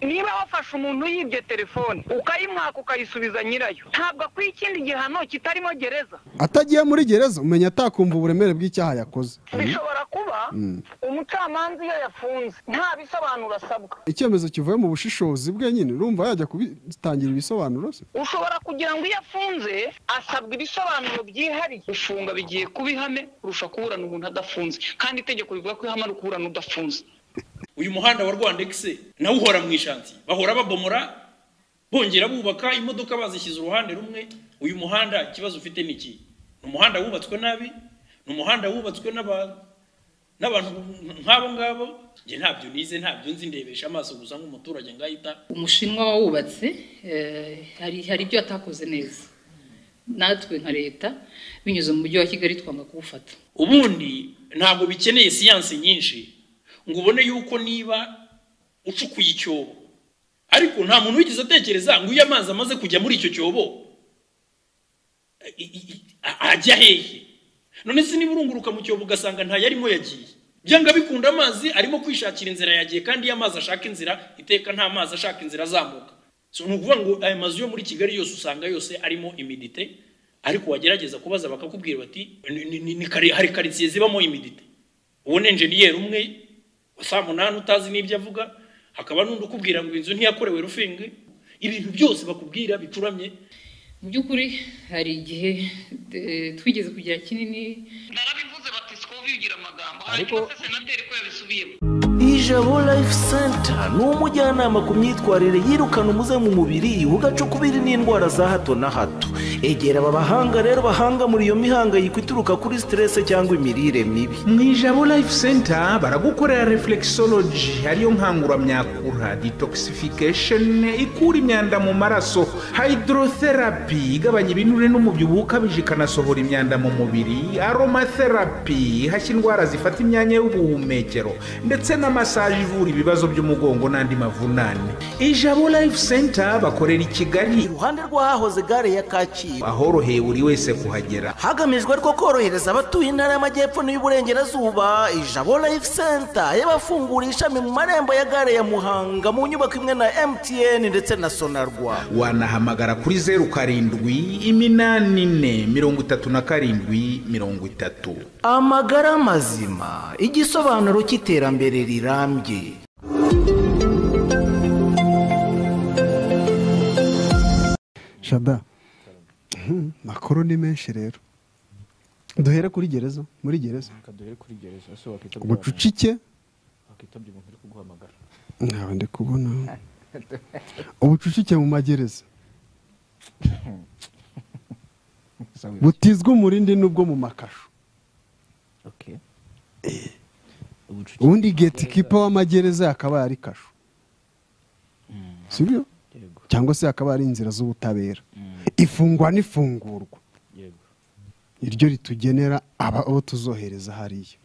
niba wafashe umuntu yibye telefone ukayimwaka ukayisubiza nyirayo ntabwo akwiye ikindi gihano kitarimo gereza atagiye muri gereza umenya atakumva uburemere bw'icyaha yakoze bishobora kuba umucamanza iyo yafunze nta bisobanuro asabwa icyemezo kivuye mu bushishozi bwe nyine urumva yajya kubitangira ibisobanuro se ushobora kugira ngo iyo afunze asabwa ibisobanuro byihariye gufunga bigiye kuba ihame kurusha kuburana umuntu adafunze kandi itegeko rivuga ko ihame ari ukuburana udafunze uyu muhanda wa rwandegisi nawe uhora mu ishansiye bahora babomora bongera bubaka imodoka bazishyize uruhande rumwe uyu muhanda ikibazo ufite ni iki ni umuhanda wubatswe nabi ni umuhanda wubatswe n'aba- n'abantu nk'abo ngabo njye ntabyo nize ntabyo nzi ndebesha amaso gusa nk'umuturage ngahita umushinwa wawubatse eh, hari hari ibyo atakoze neza natwe nka leta binyuze mu mujyi wa kigali twanga kuwufata ubundi ntabwo bikeneye siyansi nyinshi ngo ubone yuko niba ucukuye icyobo ariko nta muntu wigeze atekereza ngo iyo amazi amaze kujya muri icyo cyobo i- i- i- a- ajya hehe none se niba urunguruka mu cyobo ugasanga ntayarimo yagiye byanga bikunda amazi arimo kwishakira inzira yagiye kandi iyo amazi ashaka inzira iteka nta mazi ashaka inzira azamuka So, ni ukuvuga ngo aya mazu yo muri kigali yose usanga yose arimo imidite ariko wagerageza kubaza bakakubwira bati "Ni- ni- ni- ni kari- hari karitsiye zibamo imidite ubona enjeniyeri umwe wa saa munani utazi n'ibyo avuga hakaba n'undi ukubwira ngo inzu ntiyakorewe rufinge ibintu byose bakubwira bicuramye mu by'ukuri hari igihe eh, twigeze kugira kinini narabivuze bati sikubi ugira amagambo Ariko- hanyuma se senateri ko yabisubiyemo ijabo life center ni umujyanama ku myitwarire yirukana umuze mu mubiri ugacukubiri n'indwara za hato na hato egera aba bahanga rero bahanga muri iyo mihangayiko ituruka kuri siterese cyangwa imirire mibi mu ijabo life center baragukorera reflexology ariyo nkanguramyakura detoxification ikura imyanda mu maraso hydrotherapy igabanya ibinure n'umubyibuho ukabije ikanasohora imyanda mu mubiri aromatherapy ihashya indwara zifata imyanya y'ubuhumekero ndetse na massage ivura ibibazo by'umugongo n'andi mavunane ijabo life center bakorera i kigali iruhande rw'ahahoze gare ya kacyiru ahoroheye buri wese kuhagera hagamijwe ariko korohereza abatuye intara y'amajyepfo n'iy'uburengerazuba ijabo life center y'abafungura ishami mu marembo ya gare ya muhanga mu nyubako imwe na mtn ndetse na sonarwa wanahamagara kuri zeru karindwi iminani ine mirongo itatu na karindwi mirongo itatu amagara mazima igisobanuro cy'iterambere rirambye shada Mhm, makuru ni menshi rero duhere kuri gereza muri gereza reka duhere kuri gereza ese wakitabye ubucucike wakitabye umuntu uri kuguhamagara ntawe ndi kubona ubucucike mu magereza butizwa umurindi n'ubwo mu makashu okay ubundi geti kipa w'amagereza akaba ari kashu sibyo yego cyangwa se akaba ari inzira z'ubutabera ifungwa n'ifungurwa yego iryo ritugenera aba abo tuzohereza hariya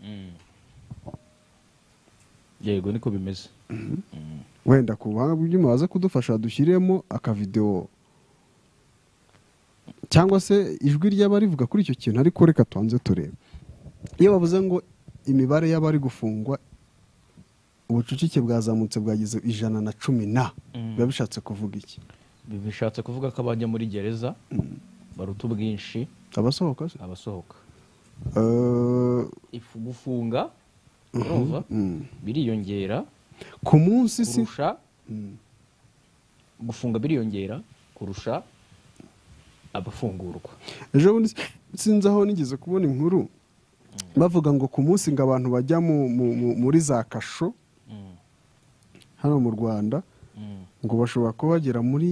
yego niko bimeze wenda ku buhanga bw'ibyuma baza kudufasha dushyiremo akavidewo cyangwa se ijwi ry'abari rivuga kuri icyo kintu ariko reka tubanze turebe iyo bavuze ngo imibare y'abari gufungwa ubucucike bwazamutse bwageze ijana na cumi na biba bishatse kuvuga iki bishatse kuvuga ko abajya muri gereza baruta ubwinshi abasohoka se abasohoka Eh, Ifu- gufunga urumva biriyongera ku munsi si kurusha gufunga biriyongera kurusha abafungurwa ejo bundi sinzi aho nigeze kubona inkuru bavuga ngo ku munsi ngo abantu bajya mu- mu- mu- muri za kasho hano mu rwanda ngo bashobora kuba bagera muri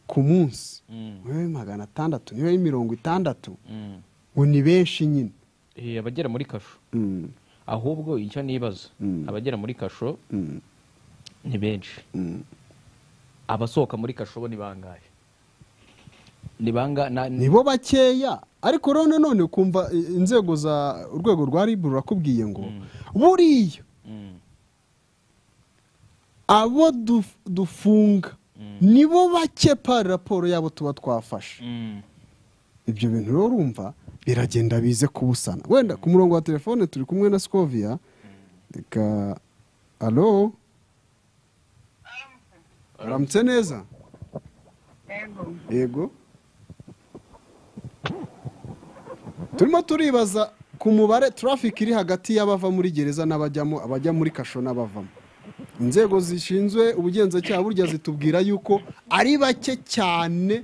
ku munsi nk'ayo magana atandatu niba ari mirongo itandatu ngo ni benshi nyine Eh, abagera muri kasho ahubwo icyo nibaza abagera muri kasho ni benshi abasohoka muri kasho bo ni bangahe ni banga na- ni bo bakeya ariko rero nanone ukumva eh, inzego za urwego rwa ribu rurakubwiye ngo buriya Mm, abo duf- dufunga ni bo bake pari raporo yabo tuba twafashe mm, ibyo bintu rero urumva biragenda bize kubusana wenda ku murongo wa telefone turi kumwe na sikoviya reka alo uramutse neza yego turimo turibaza ku mubare turafiki iri hagati y'abava muri gereza n'abajyamo abajya muri kasho n'abavamo inzego zishinzwe ubugenzacyaha burya zitubwira yuko ari bake cyane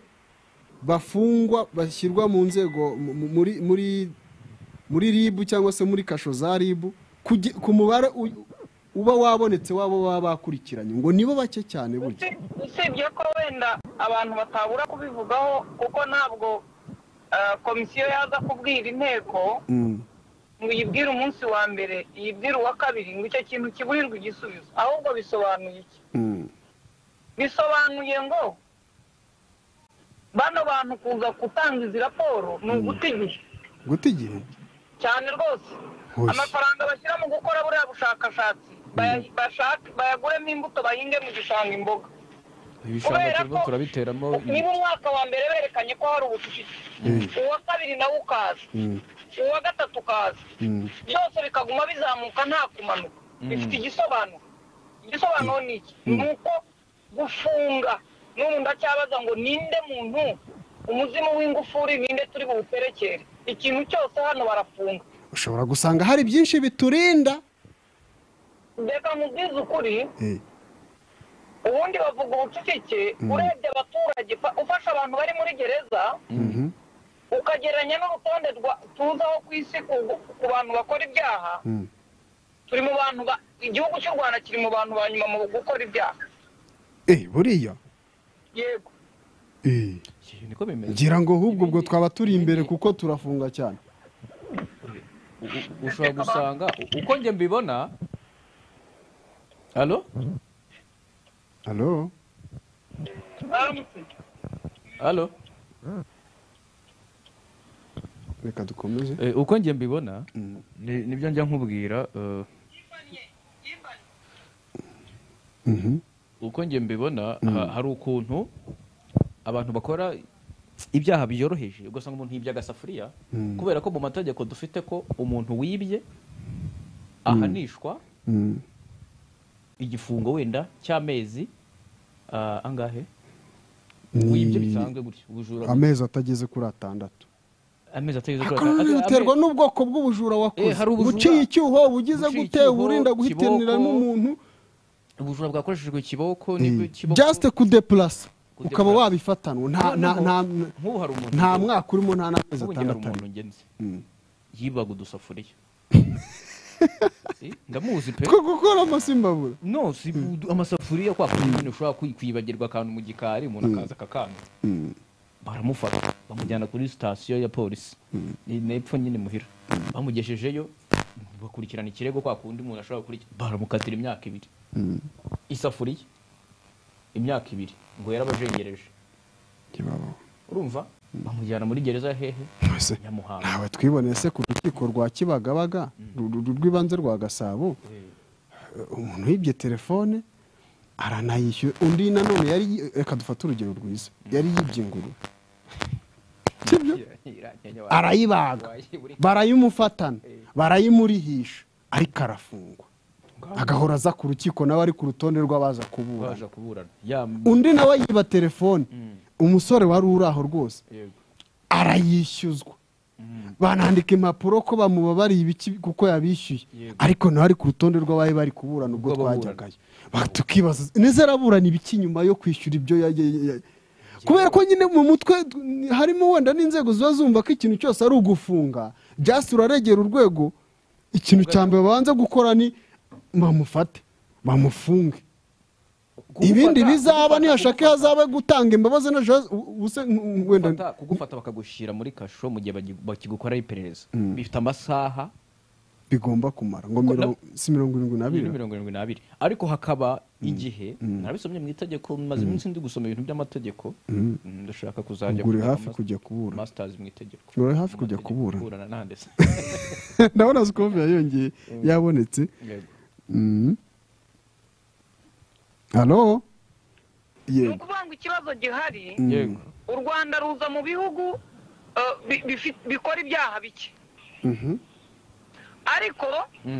bafungwa bashyirwa mu nzego mu- mu- muri muri muri ribu cyangwa se muri kasho za ribu kugi- ku mubare u- uba wabonetse wabo baba bakurikiranye ngo nibo bake cyane burya usibye ko wenda abantu batabura kubivugaho kuko ntabwo ah, komisiyo yaza kubwira inteko Mm. ngo uyibwire umunsi wa mbere iyibwire uwa kabiri ngo icyo kintu kiburirwe igisubizo ahubwo bisobanuye iki Mm. bisobanuye ngo bano bantu kuza gutanga izi raporo ni uguta igihe guta igihe cyane rwose Oy. amafaranga bashyira mu gukora buriya bushakashatsi baya- bashake- bayaguremo imbuto bahinge mu gishanga imboga ibishanga turimo turabiteramo niba umwaka wa mbere berekanye ko hari ubucucike uwa kabiri nawo ukaza Mm. uwa gatatu ukaza Mm. byose bikaguma bizamuka nta kumanuka bifite igisobanuro igisobanuro ni iki ni uko gufunga n'ubu ndacyabaza ngo ninde muntu umuzimu w'ingufuri ninde turi buwuperekere ikintu cyose hano barafunga ushobora gusanga hari byinshi biturinda mbega mubwize ukuri Eh, ubundi bavuga ubucucike urebye abaturage pa- ufashe abantu bari muri gereza mhm, ukagereranya n'urutonde rwa- tuzaho ku isi ku- ku bantu bakora ibyaha mm. turi mu bantu ba- igihugu cy'u rwanda kiri mu bantu ba nyuma mu gukora ibyaha Eh, buriya yego Eh, niko bimeze ngira ngo ahubwo ubwo twaba turi imbere kuko turafunga cyane U- ushobora gusanga u- uko njye mbibona halo halo Baramutse. halo reka dukomeze Eh, uko njye mbibona ni- nibyo njya nkubwira eh, Mhm, uko njye mbibona ha- hari ukuntu abantu bakora ibyaha byoroheje ugasanga umuntu yibye agasafuriya kubera ko mu mategeko dufite ko umuntu wibye ahanishwa mm. igifungo wenda cy'amezi ah, angahe Ni wibye bisanzwe gutyo ubujura amezi atageze kuri atandatu amezi atageze kuri akanini atandatu. biterwa n'ubwoko bw'ubujura Eh, wakoze hari ubujura. uciye icyuho bugize Uciye gute icyuho, uburinda guhitanira kiboko. n'umuntu ubujura bwakoreshejwe ikiboko Eh, nibwo ikiboko just kudeplasa ukaba Kudeplasa. wabifatanwa nta- nta- nta- nk'ubu hari umuntu nta mwaka urimo nta n'amezi Ubu njye hari atandatu umuntu arimo. ngenzi yibaga udusafuriya Eh, ndamuzi pe twe gukora amasimbabura no si amasafuriya kwa kundi nyine ushobora kwi- kwibagirwa akantu mu gikari umuntu akaza akakanga baramufata bamujyana kuri sitasiyo ya polisi Ni n'epfo nyine muhira bamugejejeyo bakurikirana ikirego kwa kundi umuntu ashobora gukurikirana baramukatira imyaka ibiri isafuriya imyaka ibiri ngo yarabajengereje urumva bamujyana muri gereza ya hehe Ese, Nyamuhanga. ntawe twiboneye se ku rukiko rwa kibagabaga ru- ru- rw'ibanze rwa gasabo umuntu yibye telefone aranayishyura undi nanone yari yi- reka dufate urugero rwiza yari yibye ingurube sibyo arayibaga barayimufatana barayimurihisha ariko arafungwa agahora aza ku rukiko nawe ari ku rutonde rw'abaza kubura baje kuburana ya undi nawe yiba telefone umusore wari uri aho rwose yego arayishyuzwa banandika impapuro ko bamubabariye ibiki kuko yabishyuye ariko nawe ari ku rutonde rw'abari bari kuburana ubwo Ubwo baburana. twajyagayo Ba- tukibaza neza araburana ibiki nyuma yo kwishyura ibyo ya- ya- ya- kubera ko nyine mu mutwe t- harimo wenda n'inzego ziba zumva ko ikintu cyose ari ugufunga just uraregera urwego ikintu cya mbere babanza gukora ni bamufate bamufunge ibindi bizaba nihashake hazabe gutanga imbabazi na jose ubuse wenda Gufata- kugufata bakagushyira muri kasho mu gihe bagi- bakigukora iperereza bifite amasaha bigomba kumara ngo mirongo si mirongo irindwi n'abiri mirongo irindwi n'abiri ariko hakaba igihe narabisomye mu itegeko maze iminsi ndi gusoma ibintu by'amategeko Mm, ndashaka kuzajya Ubwo uri kwiga hafi mas- kujya kubura. masters mu itegeko Uri hafi Mu kujya mategeko, kubura. kuburana n'ahandi se. ndabona sikope yayongeye yabonetse Yego. Mm. halo ni yego ukuvuga ngo ikibazo gihari yego u rwanda ruza mu bihugu eh, bi- bifi- bikora ibyaha bike ariko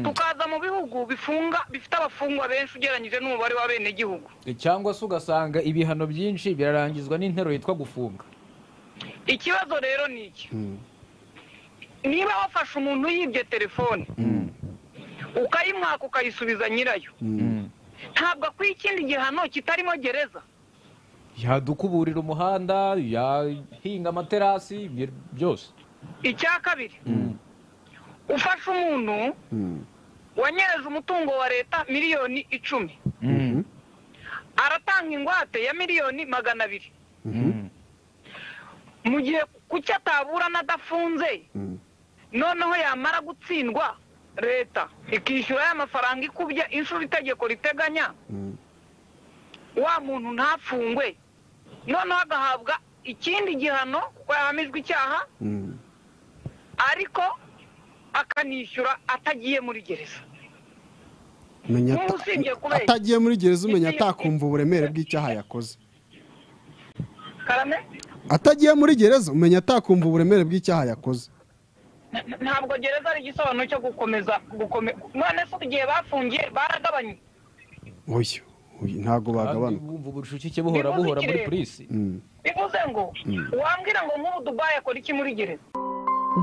tukaza mu bihugu bifunga bifite abafungwa benshi ugereranyije n'umubare w'abenegihugu cyangwa se ugasanga ibihano byinshi birarangizwa n'interuro yitwa gufunga ikibazo rero ni iki niba wafashe umuntu yibye telefone ukayimwaka ukayisubiza nyirayo ntabwo akwiye ikindi gihano kitarimo gereza yadukuburira umuhanda yahinga amaterasi ibyo byose icya kabiri ufashe umuntu wanyereje umutungo wa leta miliyoni icumi aratanga ingwate ya miliyoni magana abiri mu gihe kuki ataburana adafunze noneho yamara gutsindwa leta ikishyura ya mafaranga ikubye inshuro itegeko riteganya wa muntu ntafungwe noneho agahabwa ikindi gihano kuko yahamijwe icyaha ariko akanishyura atagiye muri gereza Menya Wowe ata- usibye kubeshya. atagiye muri gereza umenya atakumva uburemere bw'icyaha yakoze karame atagiye muri gereza umenya atakumva uburemere bw'icyaha yakoze na- na- ntabwo gereza ari igisobanuro cyo gukomeza gukome- none se igihe bafungiye baragabanye uyu uyu ntabwo kandi bagabanuka bumva ubucucike buhora Niba buhora muri zikireba. polisi bivuze ngo wambwira ngo nk'ubu dubayi akora iki muri gereza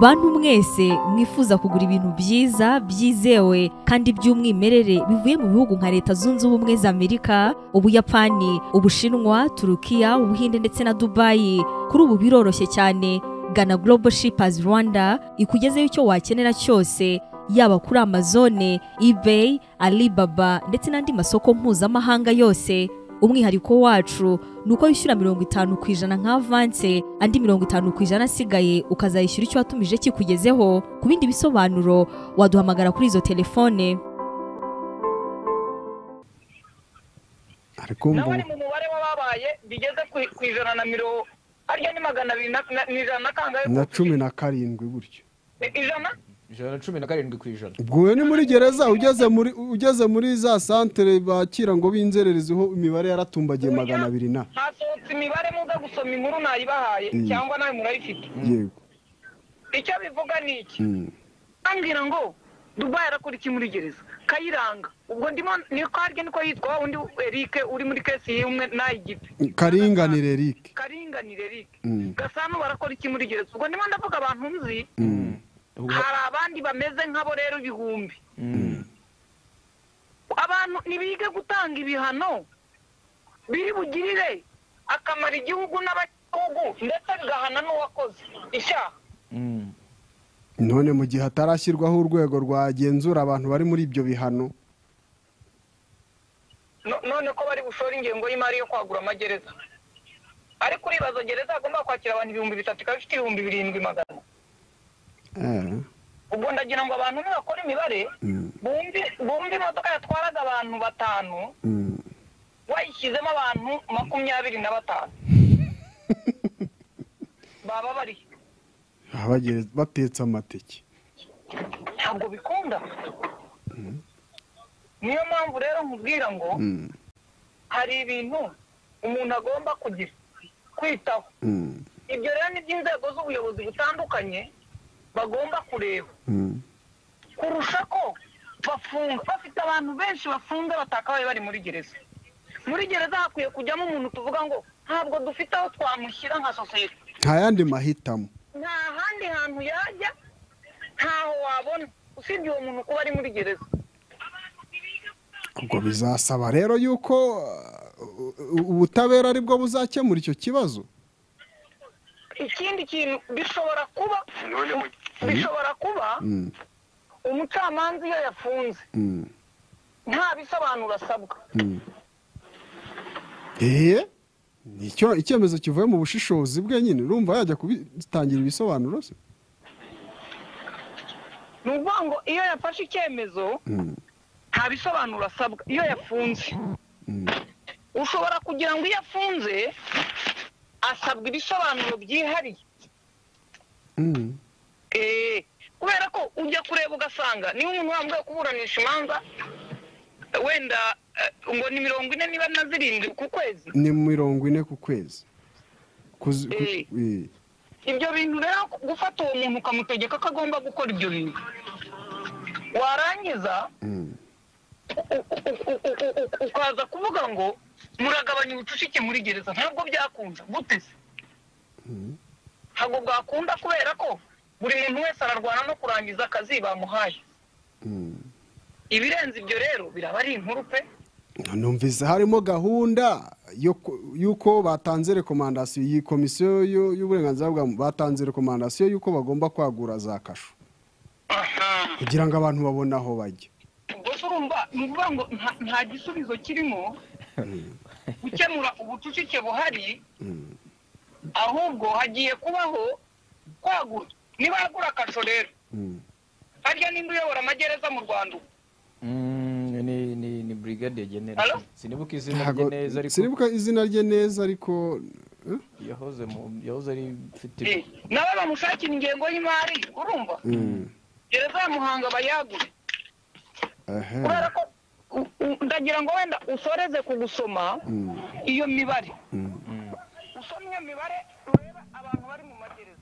bantu mwese mwifuza kugura ibintu byiza byizewe kandi by'umwimerere bivuye mu bihugu nka leta zunze ubumwe za amerika ubuyapani ubushinwa turukiya ubuhinde ndetse na dubayi kuri ubu biroroshye cyane gana global shippers rwanda ikugezeho icyo wakenera cyose yaba kuri amazone ebay alibaba ndetse n'andi masoko mpuzamahanga yose umwihariko wacu ni uko wishyura mirongo itanu ku ijana nka avanse andi mirongo itanu ku ijana asigaye ukazayishyura icyo watumije kikugezeho ku bindi bisobanuro waduhamagara kuri izo telefone ariko nawe umva ari mu mubare w'ababaye bigeze ku- ku ijana na mirongo harya ni magana abiri na na- ni ijana na kangahe na cumi na karindwi gutyo I- ijana ijana na cumi na karindwi ku ijana ubwo uyu ni muri gereza ugeze muri ugeze muri za santere bakira ngo b'inzerereziho imibare yaratumbagiye magana abiri na hasohotse imibare muza gusoma inkuru nayibahaye cyangwa nawe murayifite yego icyo bivuga ni iki Mm. ambwira ngo dubayi arakora iki muri gereza kayiranga ubwo ndimo ni karye niko yitwa wa wundi eric uri muri kesi y'umwe n'ay'igipi karinganire eric karinganire eric Mm. gasano barakora iki muri gereza ubwo ndimo ndavuga abantu nzi Ubwo- hari abandi bameze nk'abo rero ibihumbi abantu ntibige gutanga ibihano biri bugirire akamara igihugu n'abagihugu ndetse bigahana n'uwakoze icyaha Mm. none mu gihe hatarashyirwaho urwego rwagenzura abantu bari muri ibyo bihano No- none ko bari bushore ingengo y'imari yo kwagura amagereza ariko uribaza gereza agomba kwakira abantu ibihumbi bitatu ikaba ifite ibihumbi birindwi magana Eh, ubwo ndagira ngo abantu nibakora imibare Mm. bumve bumve imodoka yatwaraga abantu batanu mm. wayishyizemo abantu makumyabiri na batanu baba bari he? Abagere- batetse amateke ntabwo bikunda niyo mpamvu rero nkubwira ngo Mm. hari ibintu umuntu agomba kugira kwitaho Mm. ibyo rero ni by'inzego z'ubuyobozi butandukanye bagomba kureba Mm. kurusha ko bafunga bafite abantu benshi bafunze batakabaye bari muri gereza muri gereza hakwiye kujyamo umuntu tuvuga ngo ntabwo dufite aho twamushyira nka sosiyete nta yandi mahitamo nta handi hantu yajya ntaho wabona usibye uwo muntu kuba ari muri gereza ubwo bizasaba rero yuko uh, u- ubutabera aribwo buzakemura icyo kibazo ikindi kintu bishobora kuba bishobora kuba Mm. umucamanza iyo yafunze Mm. nta bisobanuro asabwa eee nicyo icyemezo kivuye mu bushishozi bwe nyine urumva yajya kubitangira ibisobanuro se ni ukuvuga ngo iyo yafashe icyemezo nta bisobanuro asabwa iyo yafunze ushobora kugira ngo iyo afunze asabwa ibisobanuro byihariye Mm. Eh, kubera ko ujya kureba ugasanga niba umuntu wambaye kuburanisha imanza eh, wenda eh, ngo ni mirongo ine niba na zirindwi ku kwezi ni mirongo ine ku kwezi Kuzi- ku- Eh. eh. ibyo bintu rero gufata uwo muntu ukamutegeka ko agomba gukora ibyo bintu warangiza ukaza kuvuga ngo muragabanya ubucucike muri gereza ntabwo byakunda gute se ntabwo bwakunda kubera ko buri muntu wese ararwana no kurangiza akazi bamuhaye ibirenze ibyo rero biraba ari inkuru pe numvise harimo gahunda yo ku- y'uko batanze rekomandasiyo iyi komisiyo yo- y'uburenganzira bwa muntu batanze rekomandasiyo y'uko bagomba kwagura za kasho kugira ngo abantu babone aho bajya gusa urumva ni ukuvuga ngo nta- nta gisubizo kirimo gukemura ubucucike buhari ahubwo hagiye kubaho kwagura nibagura akasho rero harya ninde uyobora amagereza mu rwanda ubu Mm, ni ni ni brigade genera Halo? sinibuka izina rye Ntago- neza ariko sinibuka izina rye neza ariko eh? yahoze mu yahoze ari mfite Eh, nawe bamushakira ingengo y'imari urumva gereza ya muhanga bayagure Ehe. kubera ko u- u- ndagira ngo wenda usoreze ku gusoma iyo mibare usoma iyo mibare urebe abantu bari mu magereza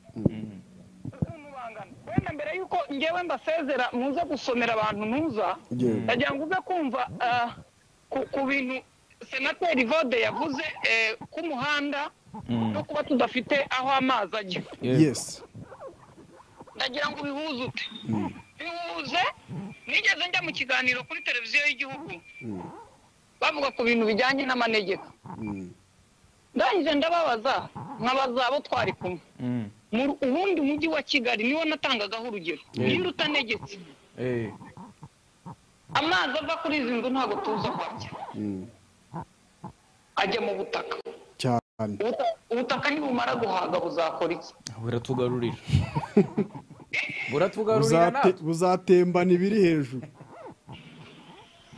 ukuntu bangana wenda mbere y'uko ngewe mbasezera muze gusomera abantu ntuza Yego. ndagira ngo uze kumva ah, ku- ku bintu senateri vode yavuze eh, k'umuhanda no kuba tudafite aho amazi ajya yes ndagira ngo ubihuze ute bihuze nigeze njya mu kiganiro kuri televiziyo y'igihugu bavuga ku bintu bijyanye n'amanegeka ndangije ndababaza nkabaza abo twari kumwe Mm, Mu- ubundi umujyi wa kigali niwo natangagaho urugero Yeah. iyo utanegetse eh, amazi ava kuri izi nzu ntabwo tuza ko ajya ajya mu butaka cyane Ubuta- ubutaka nibumara guhaga buzakora iki buratugarurira buratugarurira Buzate- natwe buzatembana ibiri hejuru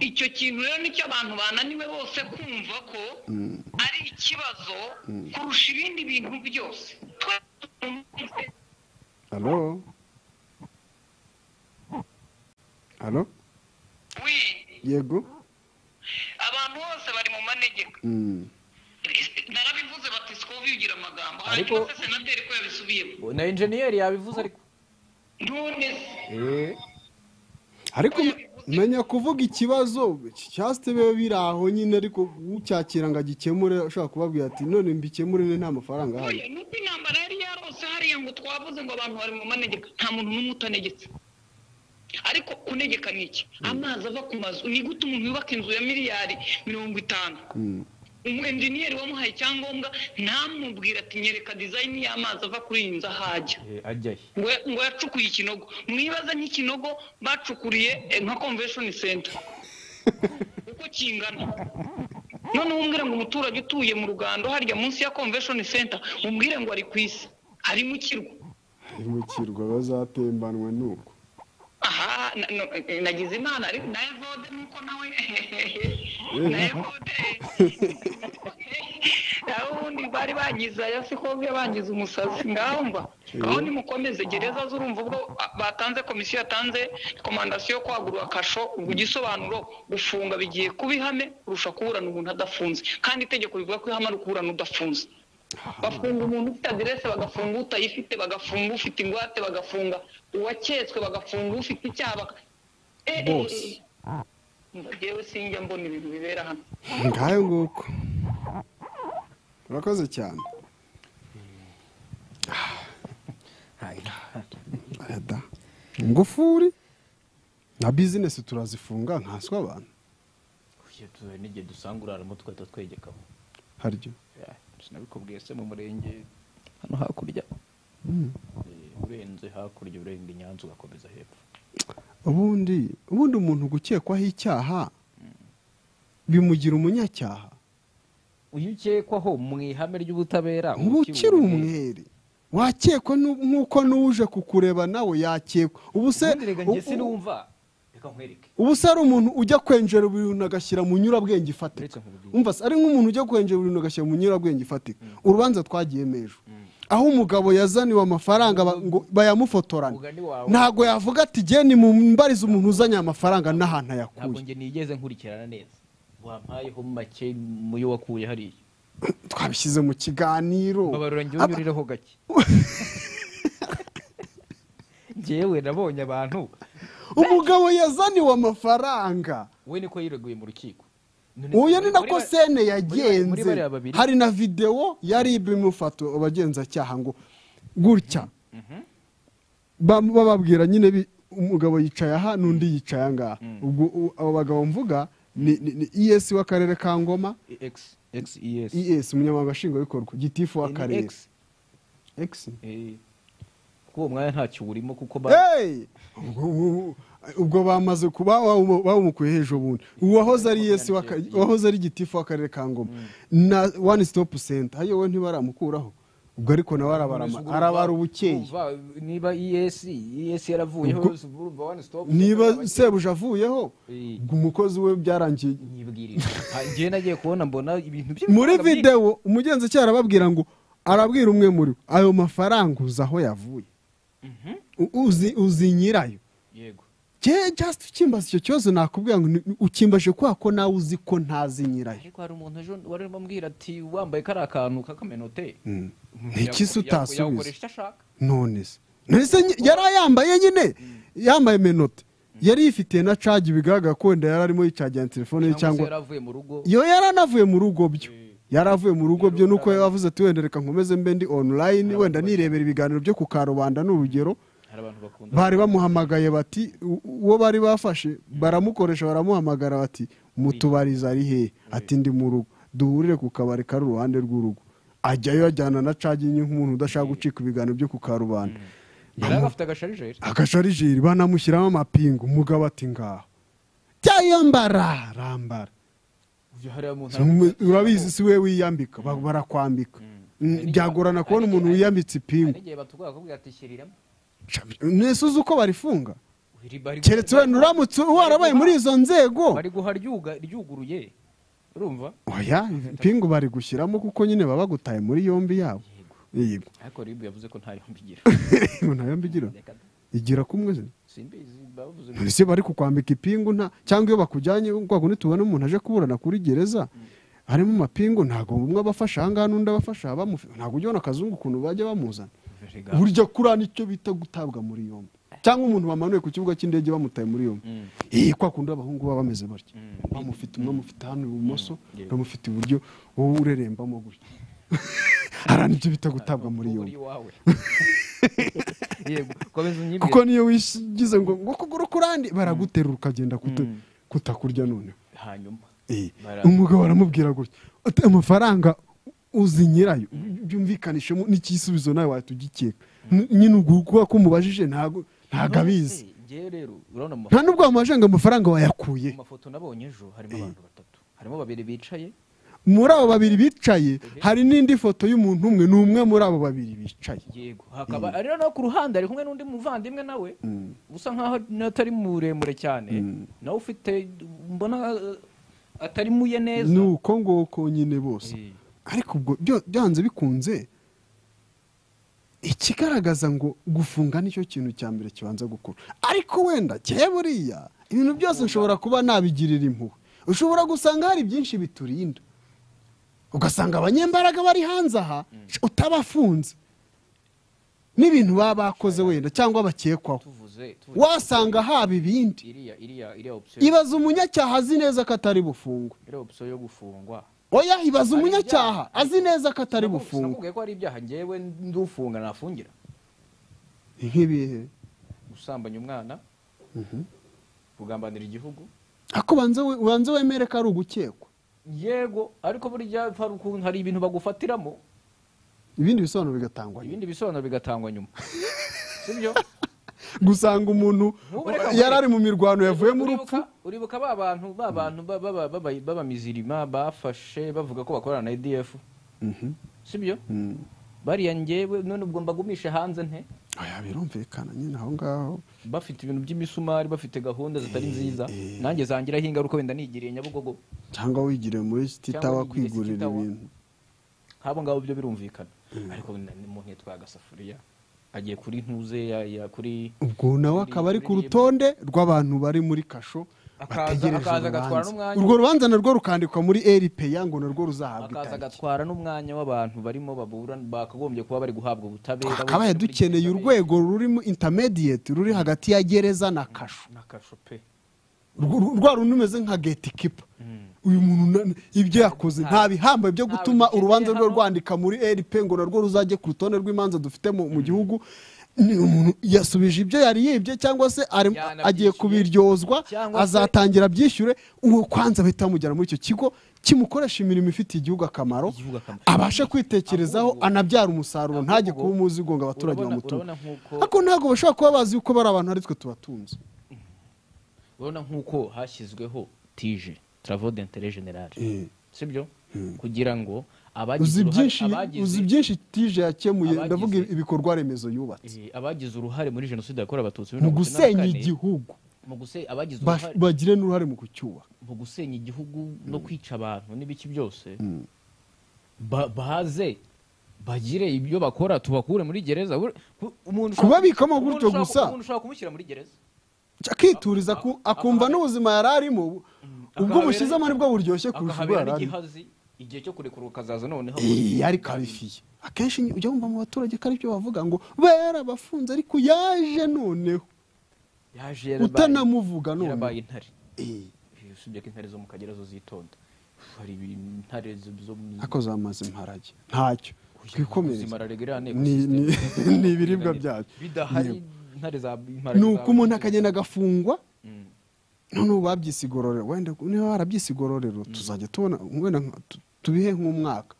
icyo kintu rero nicyo abantu bananiwe bose kumva ko ari ikibazo kurusha ibindi bintu byose Twe- halo halo we yego abantu bose bari mu manegeka Mm. narabivuze bati sikovugira amagambo Ariko- hanyuma se senateri ko yabisubiyemo na enjeniyeri yabivuze ariko none se Eh, ariko menya kuvuga ikibazo cyasite biba biri aho nyine ariko ucyakira ngo agikemure ushobora kubabwira ati none mbikemure ne nta mafaranga ahari oya nuko intambara yari yarose hariya ngo twavuze ngo abantu bari mu manegeka nta muntu n'umwe utanegetse ariko kunegeka ni iki amazi ava ku mazu ni gute umuntu yubaka inzu ya miliyari mirongo itanu umu enjeniyeri wamuhaye icyangombwa ntamubwire ati nyereka dizayini y'amazi ava kuri iyi nzu ahajya eh, ajya he ngo ngo yacukuye ikinogo mwibaza nk'ikinogo bacukuriye eh, nka convention center uko kingana noneho umbwire ngo umuturage utuye mu rugando harya munsi ya convention center umbwire ngo ari ku isi ari mu kirwa mu kirwa bazatembanwa nuko aha na- no- eh, nagize imana ariko na evode nuko nawe na evode nawe ubundi bari bangiza ya sikobwe bangiza umusazi ngaho mba aho nimukomeze gereza zurumva ubwo ah, batanze komisiyo yatanze rekomandasiyo yo kwagura akasho ubwo igisobanuro gufunga bigiye kuba ihame kurusha kuburana umuntu adafunze kandi itegeko rivuga ko ihame ari ukuburana udafunze bafunga umuntu ufite aderese bagafunga utayifite bagafunga ufite ingwate bagafunga uwaketswe bagafunga ufite icyaha baka Eh, eh, Bose. eh. Ngo jyewe sinjya mbona ibintu bibera hano ngayo nguko urakoze cyane Aya da. ingufuri na bizinesi turazifunga nkanswe abantu Uye, tuzabe n'igihe dusanga uraramo tugahita twegekamo haryo Ya, sinabikubwiye se mu murenge hano hakurya Eh, urenze hakurya urenga i nyanza ugakomeza hepfo ubundi ubundi umuntu gukekwaho icyaha bimugira umunyacyaha iyo ukekwaho mu ihame ry'ubutabera uba uba ukiri umwe. umwere wakekwa nu- nk'uko n'uje kukureba nawe yakekwa ubu se Ubundi reka njye u- u- sinumva reka nkwereke ubu se ari umuntu ujya kwenjera ibintu agashyira mu nyurabwenge Uretse ifatika nkubwire. umva se ari nk'umuntu ujya kwenjera ibintu agashyira mu nyurabwenge ifatika urubanza twagiyemo ejo aho umugabo yazaniwe amafaranga ba- ngo bayamufotorane Umugani wawe. ntago yavuga ati geni mumbarize umuntu uzanye amafaranga n'ahantu ntabwo ayakuye njye nigeze nkurikirana neza wampayeho make mu yo wakuye hariya twabishyize mu kiganiro babarura njye unyurireho gake njyewe nabonye abantu umugabo yazaniwe amafaranga we niko yireguye mu rukiko None- uyu ni muri nako ba- sene muri yagenze bariya babiri. hari na videwo yari ibimufato abagenzacyaha ngo gutya Bam- bababwira nyine bi- umugabo yicaye aha n'undi yicaye aha ngaha ubwo u- abo bagabo mvuga ni esi w'akarere ka ngoma X- XES. esi umunyamabanga nshingwabikorwa gitifu Eh, ni w'akarere X. X. Eh, kuri uwo mwanya ntacyo burimo kuko ba- Hey! Ubwo- ubwo- ubwo bamaze kuba bawu- bawumukuye hejuru ubundi uwahoze ari yesi w'aka- uwahoze ari gitifu w'akarere ka ngoma na one stop center ayo we ntibaramukuraho ubwo ariko nawe arabarama Urumva- arabara ubukeye urumva, niba ES ES yaravuyeho Ubwo- urumva one stop niba abakiriya- sebuja avuyeho Eh. ubwo umukozi we byarangiye nyibwirije Ah, njyewe nagiye kubona mbona ibintu by'ibiranga muri byinshi. videwo umugenzacyaha arababwira ngo arabwira umwe muri bo ayo mafaranga uzi aho yavuye U- uzi uzi nyirayo yego Cye just ukimbaza icyo kibazo nakubwira ngo ni- ukimbaje kwa ko nawe uzi ko ntazi nyirayo ariko hari umuntu ejo wari urimo ambwira ati wambaye kariya kantu k'akamenote Ni iki se Yaku- yaku- utasubiza? yagukoresha icyo ashaka none se None se ny- yari ayambaye nyine yambaye menote yari yifitiye na cagi bigaragara ko wenda yari arimo yicagira telefone ye cyangwa cyangwa se yari avuye mu rugo yo yaranavuye mu rugo byo yaravuye mu rugo byo nuko yavuze ati wenda reka nkomeze mbe ndi online wenda nirebera ibiganiro byo ku karubanda ni urugero hari abantu bakunda bari bamuhamagaye bati u- uwo bari bafashe baramukoresha baramuhamagara bati mutubarize ari hehe ati ndi mu rugo duhurire ku kabari kari uruhande rw'urugo ajyayo ajyana na cagi nke nk'umuntu udashaka gucika ibiganiro byo ku karubanda yari agafite agasharijeri agasharijeri banamushyiramo amapingu umugabo ati ngaho cyayambara rambara Uyu hariya muntu Umu- aravuga- urabizi si we wiyambika ba- barakwambika Mm, byagorana kubona umuntu wiyambitse hari ipingu igihe batubwira bakubwira ati shyiriramo nese uzi uko barifunga Iri- bari- keretse wenda uramutse warabaye muri izo nzego bari guha ryuga- ryuguruye urumva oya ipingu bari gushyiramo kuko nyine baba bagutaye muri yombi yabo yego ariko ribu yavuze ko nta yombi igira nta yombi igira Reka da. igira kumwe se simbizi bavuze ese bari kukwambika ipingu nta cyangwa iyo bakujyanye kwa kundi tubona umuntu aje kuburana kuri gereza harimo amapingu ntabwo umwe abafasha aha ngaha n'undi abafasha abamufi ntabwo ujya ubona akazungu ukuntu bajya bamuzana Erega, burya kuriya nicyo bita gutabwa muri yombi cyangwa umuntu bamanuye ku kibuga cy'indege bamutaye muri yombi iyi kwa kundi abahungu baba bameze batya bamufite umwe amufite hano ibumoso bamufite iburyo wowe urerembamo gutya hariya nicyo bita gutabwa muri uri yombi iwawe yego komeza unyibwire kuko niyo wishyize ngo ngo ukuguru kurandi baraguterura ukagenda kuta- kutakurya noneho hanyuma Eh, Bara- umugabo aramubwira gutya ati amafaranga uzi nyirayo byumvikanishemo n'igisubizo nawe wahita ugikeka N- nyine ubwo kuba kumubajije ntabwo ntabwo abizi None se, njyewe rero urabona mu nta n'ubwo wamubajije ngo amafaranga wayakuye mu mafoto nabonye ejo harimo abantu batatu harimo babiri bicaye muri abo babiri bicaye hari n'indi foto y'umuntu umwe ni umwe muri abo babiri bicaye yego hakaba ari no ku ruhande ari kumwe n'undi muvandimwe nawe usa nkaho atari muremure cyane nawe ufite mbona eh, atari muye neza ni uko nguko nyine bose Eh, ariko ubwo byo- byanze bikunze ikigaragaza ngo gufunga nicyo kintu cya mbere kibanza gukora ariko wenda cye buriya ibintu byose nshobora kuba nabigirira impuhwe ushobora gusanga hari byinshi biturinda ugasanga abanyembaraga bari hanze aha utabafunze n'ibintu baba bakoze wenda cyangwa bakekwaho tuvuze tuvuze wasanga haba ibindi iriya iriya iriya option ibaza umunyacyaha azi neza ko atari bufungwe iriya option yo gufungwa oya ibaza umunyacyaha azi neza ko atari Sinaku- bufungwe sinakubwiye ko hari ibyaha njyewe ndufunga nafungira nk'ibihe gusambanya umwana kugambanira igihugu ako ubanza we- ubanza wemere ko ari ugukekwa yego ariko burya hari ukuntu hari ibintu bagufatiramo ibindi bisobanuro bigatangwa nyuma ibindi bisobanuro bigatangwa nyuma sibyo gusanga umuntu Ntubareka yari ari mu mirwano yavuye mu Uribuka- rupfu uribuka ba bantu ba bantu ba- ba- ba- b'abamizirima bafashe bavuga ko bakorana na edf sibyo bariya njyewe none ubwo mbagumishe hanze nte oya birumvikana nyine aho ngaho bafite ibintu by'imisumari bafite gahunda zitari nziza nanjye zangiraho ingaruka wenda nigiriye nyabugogo cyangwa wigire muri sititawa Cyangwa wigire kwigurira sititawa. ibintu nk'abo ngabo byo birumvikana ariko na- umuntu yatwaye agasafuriya agiye kuri ntuze ya- ya- kuri ubwo nawe akaba ari ku rutonde rw'abantu bari muri kasho akaza bategereje akaza agatwara urubanza n'umwanya urwo rubanza narwo rukandikwa muri eripeya ngo narwo ruzahabwa akaza itariki agatwara n'umwanya w'abantu barimo babura bakagombye kuba bari guhabwa ubutabera twakabaye bose muri dukeneye gereza urwego rurimo intermediate ruri hagati ya gereza na kasho na kasho pe Urwo- uru- rwa rundi rumeze nka getikipa uyu muntu na- ibyo yakoze nta bihambo byo gutuma dukeneye urubanza rwe hano. rwandika muri rp ngo narwo ruzajye ku rutonde rw'imanza dufite mu mu gihugu ni umuntu yasubije ibyo yari yibye cyangwa se ari- Yanabyishyuye. agiye kubiryozwa Cyangwa se- azatangira abyishyure uwo kwanza bahita bamujyana muri icyo kigo kimukoresha imirimo ifitiye igihugu akamaro Igihugu akamaro. abashe kwitekerezaho Ahubwo- anabyara umusaruro ahubwo- ntajye kuba umuzigo ngo abaturage urabona- bamutume urabona nk'uko- ariko ntabwo bashobora kuba bazi yuko bari abantu ari twe tubatunze urabona nk'uko hashyizweho tije travaux d'intérêt général Eh. sibyo kugira ngo abagize uzi uruhare- byinshi abagize- uzi byinshi tije yakemuye abagize- ndavuga ibikorwa remezo yubatse eh, abagize uruhare muri jenoside yakorewe abatutsi mu bibiri na mirongo icyenda na gusenya kane, igihugu mu guse- abagize ba- uruhare bagire n'uruhare mu kucyubaka mu gusenya igihugu no kwica abantu n'ibiki byose ba- baze bagire ibyo bakora tubakure muri gereza Bur- ku- umuntu ushaka- Kubabikamo umuntu gutyo ushaka- gusa. umuntu ushaka kumushyira muri gereza akituriza ku- Aka- akumva akabera- n'ubuzima yari arimo ubwo akahabera- bushyizemo nibwo buryoshye kurusha ubwo akahabera yari arimo n'igihazi igihe cyo kurekurwa ukazaza noneho Eh, yari karifiye akenshi ni- ujya wumva mu baturage ko aribyo bavuga ngo barabafunze ariko yaje noneho yaje yarabaye- utanamuvuga yarabaye noneho intare Eh, Eh, usibye ko intare zo mu kagera zo zitonda hari ibintu intare zo zo mu ako zamaze imparage ntacyo twikomereze zimararegerane Ni- ni- ni ibiribwa byacu bidahari Yego. intare za ni uko umuntu akagenda agafungwa noneho babyise igororero wenda niba barabyise igororero tuzajya tubona wenda nka- tu- tubihe nk'umwaka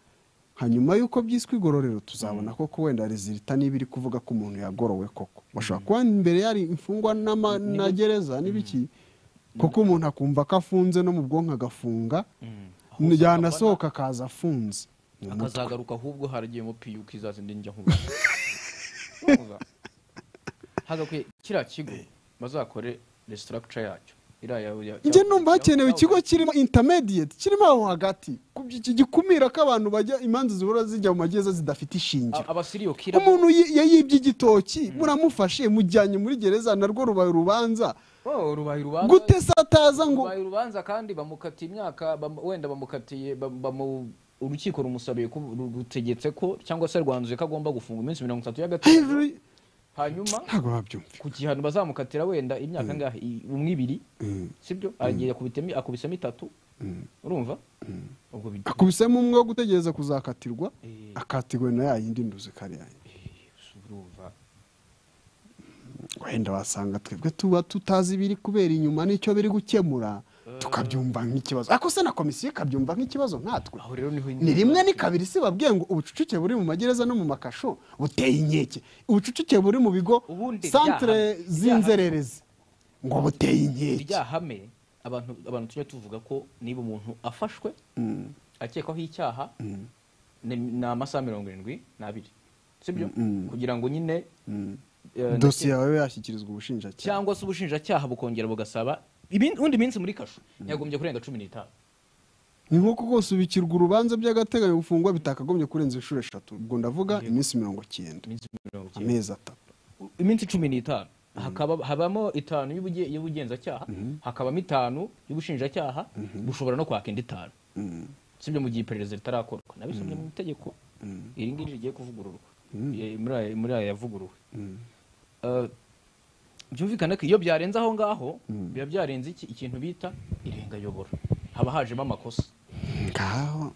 hanyuma y'uko byiswe igororero tuzabona koko wenda rezilita niba iri kuvuga ko umuntu yagorowe koko bashobora kuba imbere yari imfungwa n'ama- na gereza n'ibiki kuko umuntu akumva ko afunze no mu bwonko agafunga yanasohoka akaza afunze Mu mutwe. akazagaruka ahubwo haragiye mu piyu kizaza indi njya hagakwiye kiriya kigo bazakore restructure yacyo iriya ya- ya- njye ya- numva hakenewe ya- ikigo kirimo intermediate kirimo aho hagati ku by'iki gikumira ko abantu bajya imanza zibura zijya mu magereza zidafite A- ishingiro abasiriyo kira umuntu yi- yayibye igitoki muramufashe mujyanye muri gereza narwo rubaye urubanza Oh, rubaye urubanza gute sataza ngo rubaye urubanza kandi bamukatiye imyaka bam- wenda bamukatiye bam- bamu- urukiko rumusabiye ko ru- rutegetse ko cyangwa se rwanzuye ko agomba gufunga iminsi mirongo itatu hejuru y'agateganyo y- hanyuma ntabwo babyumva ku gihano bazamukatira wenda imyaka angahe I- umwe ibiri sibyo agiye akubitamo akubisemo itatu urumva ubwo bi- akubisemo umwe wo gutegereza kuzakatirwa Eh. akatirwe na yayindi nduzi kariya urumva wenda wasanga twebwe tuba tutazi ibiri kubera inyuma n'icyo biri gukemura tukabyumva nk'ikibazo ariko se na komisiyo ikabyumva nk'ikibazo nkatwe aho rero niho ni rimwe ni kabiri si babwiye ngo ubucucike buri mu magereza no mu makasho buteye inkeke ubucucike buri mu bigo Ubundi santere byaha- z'inzererezi ngo buteye inkeke irya hame abantu abantu tujya tuvuga ko niba umuntu afashwe akekwaho icyaha ni ni amasaha mirongo irindwi n'abiri sibyo kugira ngo nyine eh, dosiye yawe yashyikirizwa ubushinjacyaha cyangwa se ubushinjacyaha bukongera bugasaba undi minsi muri kasho yagombye kurenga cumi n'itanu ni nk'uko rwose ubikirwa urubanza by'agateganyo gufungwa bitakagombye kurenza inshuro eshatu ubwo ndavuga iminsi mirongo cyenda iminsi mirongo icyenda amezi atatu iminsi cumi n'itanu hakaba habamo itanu y'ubuge- y'ubugenzacyaha hakabamo itanu y'ubushinjacyaha bushobora no kwaka indi itanu sibyo mu gihe iperereza ritarakorwa nabisomye mu itegeko iri ngiri rigiye kuvugururwa Eh, muri aya- muri aya yavuguruwe Eh, byumvikane ko iyo byarenze aho ngaho biba byarenze iki- ikintu bita irengayobora haba hajemo amakosa ngaho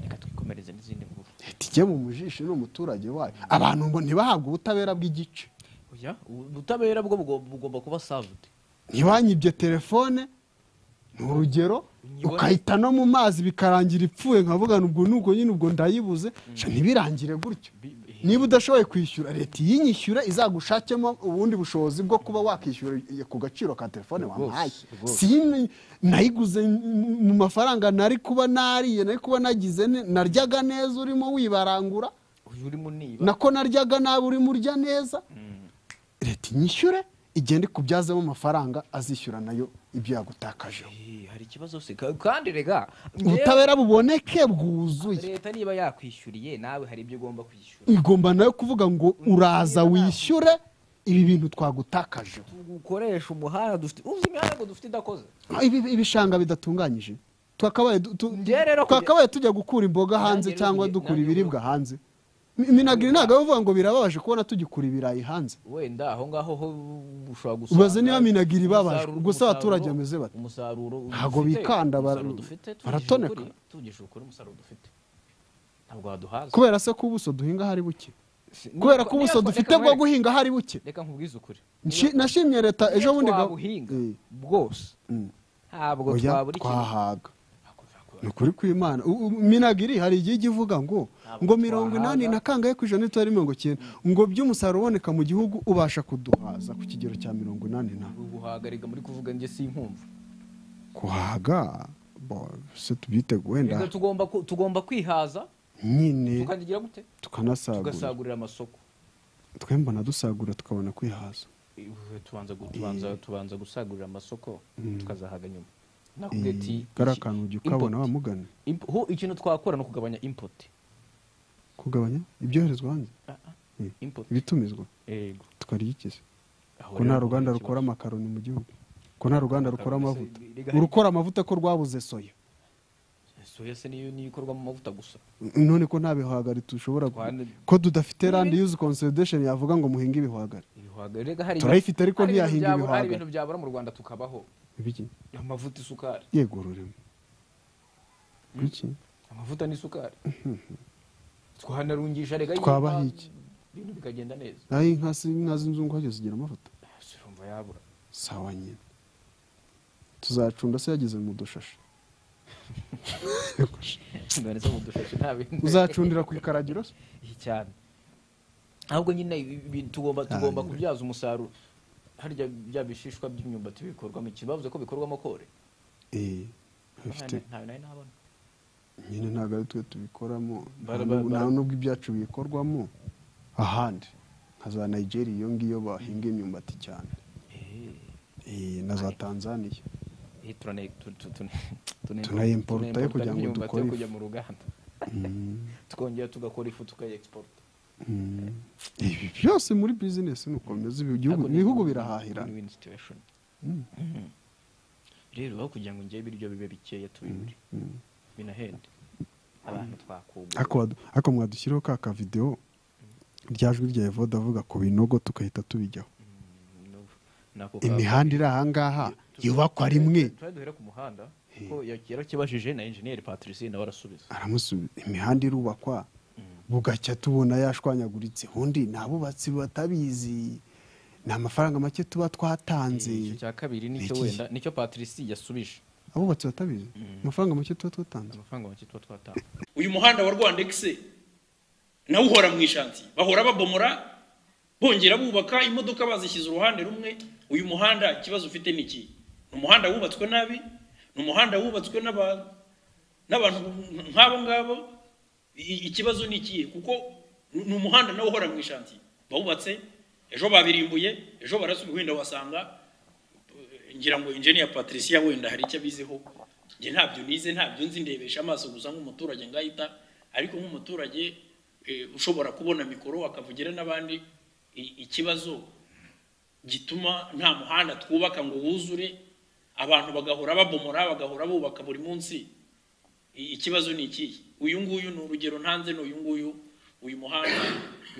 reka twikomereze n'izindi nkuru leta ijye mu mujishi n'umuturage wayo abantu ngo ntibahabwe ubutabera bw'igice Oya, ubutabera bwo bugo- bugomba kuba savudi ntibanyibye telefone ni urugero Nyibone- ukahita no mu mazi bikarangira ipfuye nkavuga ngo ubwo n'ubwo nyine ubwo ndayibuze sha ntibirangire gutyo Bi- bi- niba udashoboye kwishyura leta iyinyishyura izagushakemo ubundi bushobozi bwo kuba wakishyura ku gaciro ka telefone Rwose, wamuhaye rwose. si n- nayiguze m- mu mafaranga nari kuba nariye nari kuba nagize ne- naryaga neza urimo wibarangura uyu urimo niba nako naryaga nabi urimo urya neza leta inyishyure igenda ikubyazemo amafaranga azishyura nayo ibyo yagutakajeho Eh, hari ikibazo se Ka- kandi rega ubutabera buboneke bwuzuye leta niba yakwishyuriye nawe hari ibyo ugomba kwishyura igomba nayo kuvuga ngo uraza wishyure ibi bintu twagutakaje ukoresha umuhanda dufite uzi imihanda ngo dufite idakoze Ah, ibi- ibishanga bidatunganyije twakabaye du- tu- Njye rero kujya- twakabaye tujya gukura imboga hanze rero cyangwa kujya- dukura nanjye ibiribwa hanze Mi- minagiri ntabwo bavuga ngo birababaje kubona tugikura ibirayi hanze wenda aho ngaho ho ushobora gusanga Ubaze niba minagiri ibabaje. umusaruro- Gusa abaturage umusaruro- bameze bate? umusaruro Ntabwo dufite, bikanda, bara- umusaruro dufite, tuvugishije baratoneka. ukuri, tuvugishije ukuri umusaruro dufite ntabwo waduhaza kubera se ko ubuso duhinga hari buke Si- kubera niba- ko ubuso niba- dufite reka bwo nkwereke- guhinga hari buke reka nkubwize ukuri Nshi- nashimye leta ejo bundi ga- buhinga Eh, bwose mm. ntabwo oya, twabura ikintu twahaga ni ukuri kw'imana U- u- minagiri hari igihe ijya ivuga ngo ngo mirongo inani na kangahe ku ijana n'itari mirongo icyenda ngo by'umusaruro uboneka mu gihugu ubasha kuduhaza ku kigero cya mirongo inani na guhagarika muri kuvuga njye sinkumva kuhaga bo, se tubyite Reka wenda tugomba ku- tugomba kwihaza nyine tukagira gute tukanasagura tugasagurira amasoko twemba na dusagura tukabona kwihaza Iwe, tubanza gu- tubanza tubanza gusagurira amasoko tukazahaga nyuma nakubwiye Eh, ati kariya kantu ujya ukabona wa mugani Imp- ho ikintu twakora ni ukugabanya import kugabanya ibyoherezwa hanze Ah, ah, Eh, import ibitumizwa yego tukarya ikize Aho ko rero nta ntabwo ruganda ari rukora ikibazo. amakaroni mu gihugu ko nta ruganda rukora Makaroni se, amavuta riga- urukora amavuta ko rwabuze soya soya se niyo niyo ikorwa mu mavuta gusa none ko nta bihwagari dushobora Twane- ko tudafite randi yuzi consolidation yavuga ngo muhinge ibihwagari ibihwagari rega hari Turayifite ariko hari ibintu ntiyahinga byabura- ibihwagari. hari ibintu byabura mu Rwanda tukabaho ibiki amavuta isukari yego rurimo iki amavuta n'isukari twanarungisha rega Twabaho y'inka, iki? ibintu bikagenda neza naho inka si- inka z'inzungu hajya zigira amavuta surumva yabura sawa nyine tuzacunda se yageze mu dushashi none se mu dushashi nta bintu uzacundira ku ikaragiro se iyi cyane ahubwo nyine ibi- ibi- tugomba tugomba nyine. kubyaza umusaruro harya bya bishishwa by'imyumbati bikorwamo iki bavuze ko bikorwamo kore eh bifite ntawe nari nabona nyine ntabwo ari twe tubikoramo Bara- nta n'ubwo- bara- nta n'ubwo ibyacu bikorwamo ahandi nka za nigeria iyo ngiyo bahinga imyumbati cyane Eh, na za tanzania Eh, turane- tu- tu- tune- tune- Tunayimporta tunayimporta yo kugira ngo nk'imyumbati yo dukore ifu. kujya mu ruganda tukongera tugakora ifu tukayegisporta Mm. ibi byose muri bizinesi ni uko bimeze ibi gihugu- ibihugu birahahira rero aho kugira ngo njyewe ibiryo bibe bikeya tubibure binahende abantu twakugura ariko wadu- ariko mwadushyiriho ka kavidewo rya jwi rya evode avuga ku binogo tukahita tubijyaho Nako ka- imihanda iri ahangaha yubakwa rimwe tujya duhera ku muhanda ko yarakibajije na enjeniyeri patricie nawe arasubiza aramusubiza imihanda irubakwa bugacya tubona yashwanyaguritse undi ni abubatsi batabizi ni amafaranga make tuba twatanze icyo cya kabiri nicyo Iki- wenda nicyo patricie yasubije abubatsi batabizi amafaranga make tuba twatanze amafaranga make tuba twatanga uyu muhanda wa rwandexi nawo uhora mu ishanti bahora babomora bongera bubaka imodoka bazishyize uruhande rumwe uyu muhanda ikibazo ufite ni iki ni umuhanda wubatswe nabi ni umuhanda wubatswe n'aba- n'abantu nk'abo ngabo I- ikibazo ni ikihe kuko ni ni umuhanda nawe uhora mu ishanti bawubatse ejo babirimbuye ejo barasubiye wenda wasanga ngira ngo engineer Patricia wenda hari icyo abiziho njye ntabyo nize ntabyo nzi ndebesha amaso gusa nk'umuturage ngahita ariko nk'umuturage eh, ushobora kubona mikoro akavugira n'abandi i- ikibazo gituma nta muhanda twubaka ngo wuzure abantu bagahora babomora bagahora bubaka buri munsi I- ikibazo ni ikihe uyu nguyu ni urugero ntanze ni uyu nguyu uyu muhanda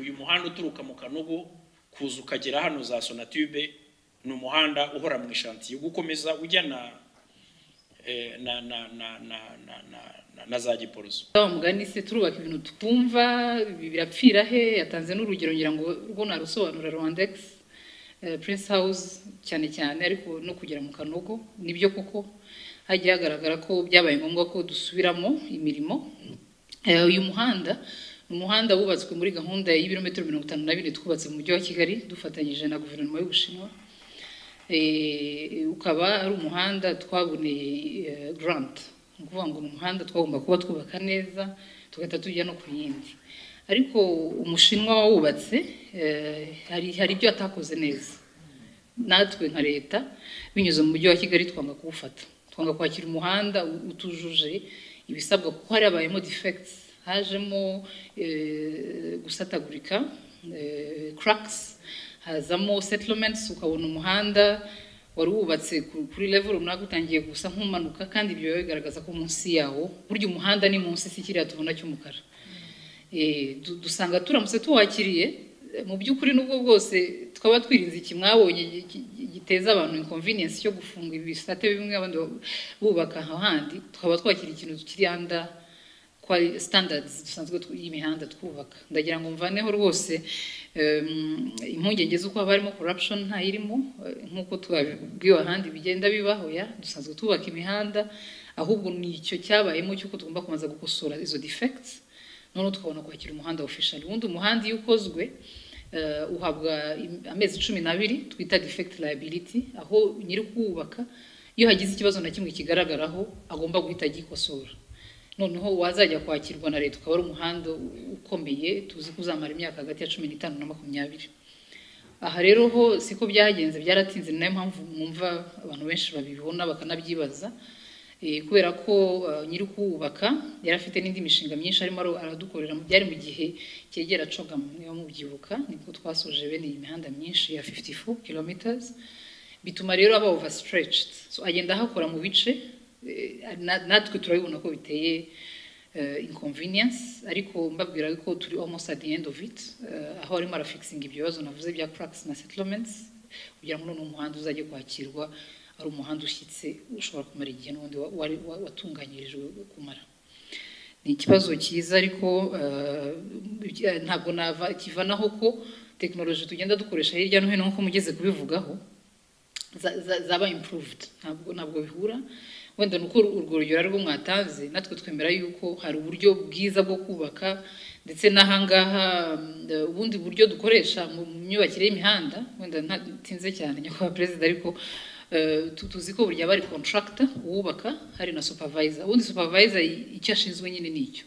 uyu muhanda uturuka mu kanogo kuza ukagera hano za sonatube ni umuhanda uhora mu ishantiye gukomeza ujya na eh, na na na na na na- na- na za giporoso wa mugani se turubaka ibintu twumva ibi birapfira he yatanze n'urugero ngira ngo rwo narusobanura rwandex eh, prince house cyane cyane ariko no kugera mu kanogo nibyo kuko hagiye hagaragara ko byabaye ngombwa ko dusubiramo imirimo Eh, uyu muhanda ni umuhanda wubatswe muri gahunda y'ibirometero mirongo itanu na bine twubatse mu mujyi wa kigali dufatanyije na guverinoma y'ubushinwa Eh, ukaba ari umuhanda twaboneye eh, grant ni ukuvuga ngo ni umuhanda twagomba kuba twubaka neza tugahita tujya no ku yindi ariko umushinwa wawubatse eh, hari hari ibyo atakoze neza natwe nka leta binyuze mu mujyi wa kigali twanga kuwufata twanga kwakira umuhanda u- utujuje ibisabwa kuko hari habayemo defects hajemo eh, gusatagurika eh, cracks hazamo settlements ukabona umuhanda wari wubatse ku- kuri level runaka utangiye gusa nk'umanuka kandi ibyo biba bigaragaza ko munsi yawo burya umuhanda ni munsi si kiriya tubona cy'umukara Eh, du- dusanga turamutse tuwakiriye eh, mu by'ukuri n'ubwo bwose twaba twirinze iki mwabonye gi- gi- gi- giteza abantu inconvenience cyo gufunga ibisate bimwe abandi ba- bubaka ahandi twaba twakiriye ikintu kiranda kwa standards dusanzwe tw- y'imihanda twubaka ndagira ngo mvaneho rwose em, impungenge z'uko haba harimo corruption nta irimo nk'uko twabwiwe ahandi bigenda bibaho ya dusanzwe tubaka imihanda ahubwo ni icyo cyabayemo cy'uko tugomba kubanza gukosora izo defects noneho tukabona kwakira umuhanda official ubundi umuhanda iyo ukozwe eh, uhabwa im- amezi cumi n'abiri twita defect liability aho nyiri kuwubaka iyo hagize ikibazo na kimwe kigaragaraho agomba guhita agikosora noneho wazajya kwakirwa na leta ukaba ari umuhanda u- ukomeye tuzi ko uzamara imyaka hagati ya cumi n'itanu na makumyabiri aha rero ho siko byagenze byaratinze ni nayo mpamvu mwumva abantu benshi babibona bakanabyibaza Eh, kubera ko eh, nyiri kuwubaka yari afite n'indi mishinga myinshi arimo ara- aradukorera byari mu gihe cyegera cogamu niba mubyibuka nibwo twasoje bene iyi mihanda myinshi ya 54 kilometers bituma rero aba overstretched so agenda ahakora mu bice eh, na- natwe turabibona ko biteye eh, inconvenience ariko mbabwira ko turi almost at the end of it eh, aho arimo arafixing ibyo bibazo navuze bya cracks na settlements kugira ngo noneho umuhanda uzajye kwakirwa ari umuhanda ushyitse ushobora kumara igihe n'ubundi wa- wari- wa- watunganyirijwe kumara ni ikibazo cyiza ariko eh, ibya- ntabwo nava kivanaho ko tekinoloji tugenda dukoresha hirya no hino nk'uko mugeze kubivugaho za- za- zaba improved ntabwo ntabwo bihura wenda nuko urwo rugero ari rwo mwatanze natwe twemera yuko hari uburyo bwiza bwo kubaka ndetse n'ahangaha mm, eh, ubundi buryo dukoresha mu mu myubakire y'imihanda wenda ntatinze cyane nyakubahwa perezida ariko eh, tu- tuzi ko burya bari contractor uwubaka hari na supervisor ubundi supervisor i- icyo ashinzwe nyine ni icyo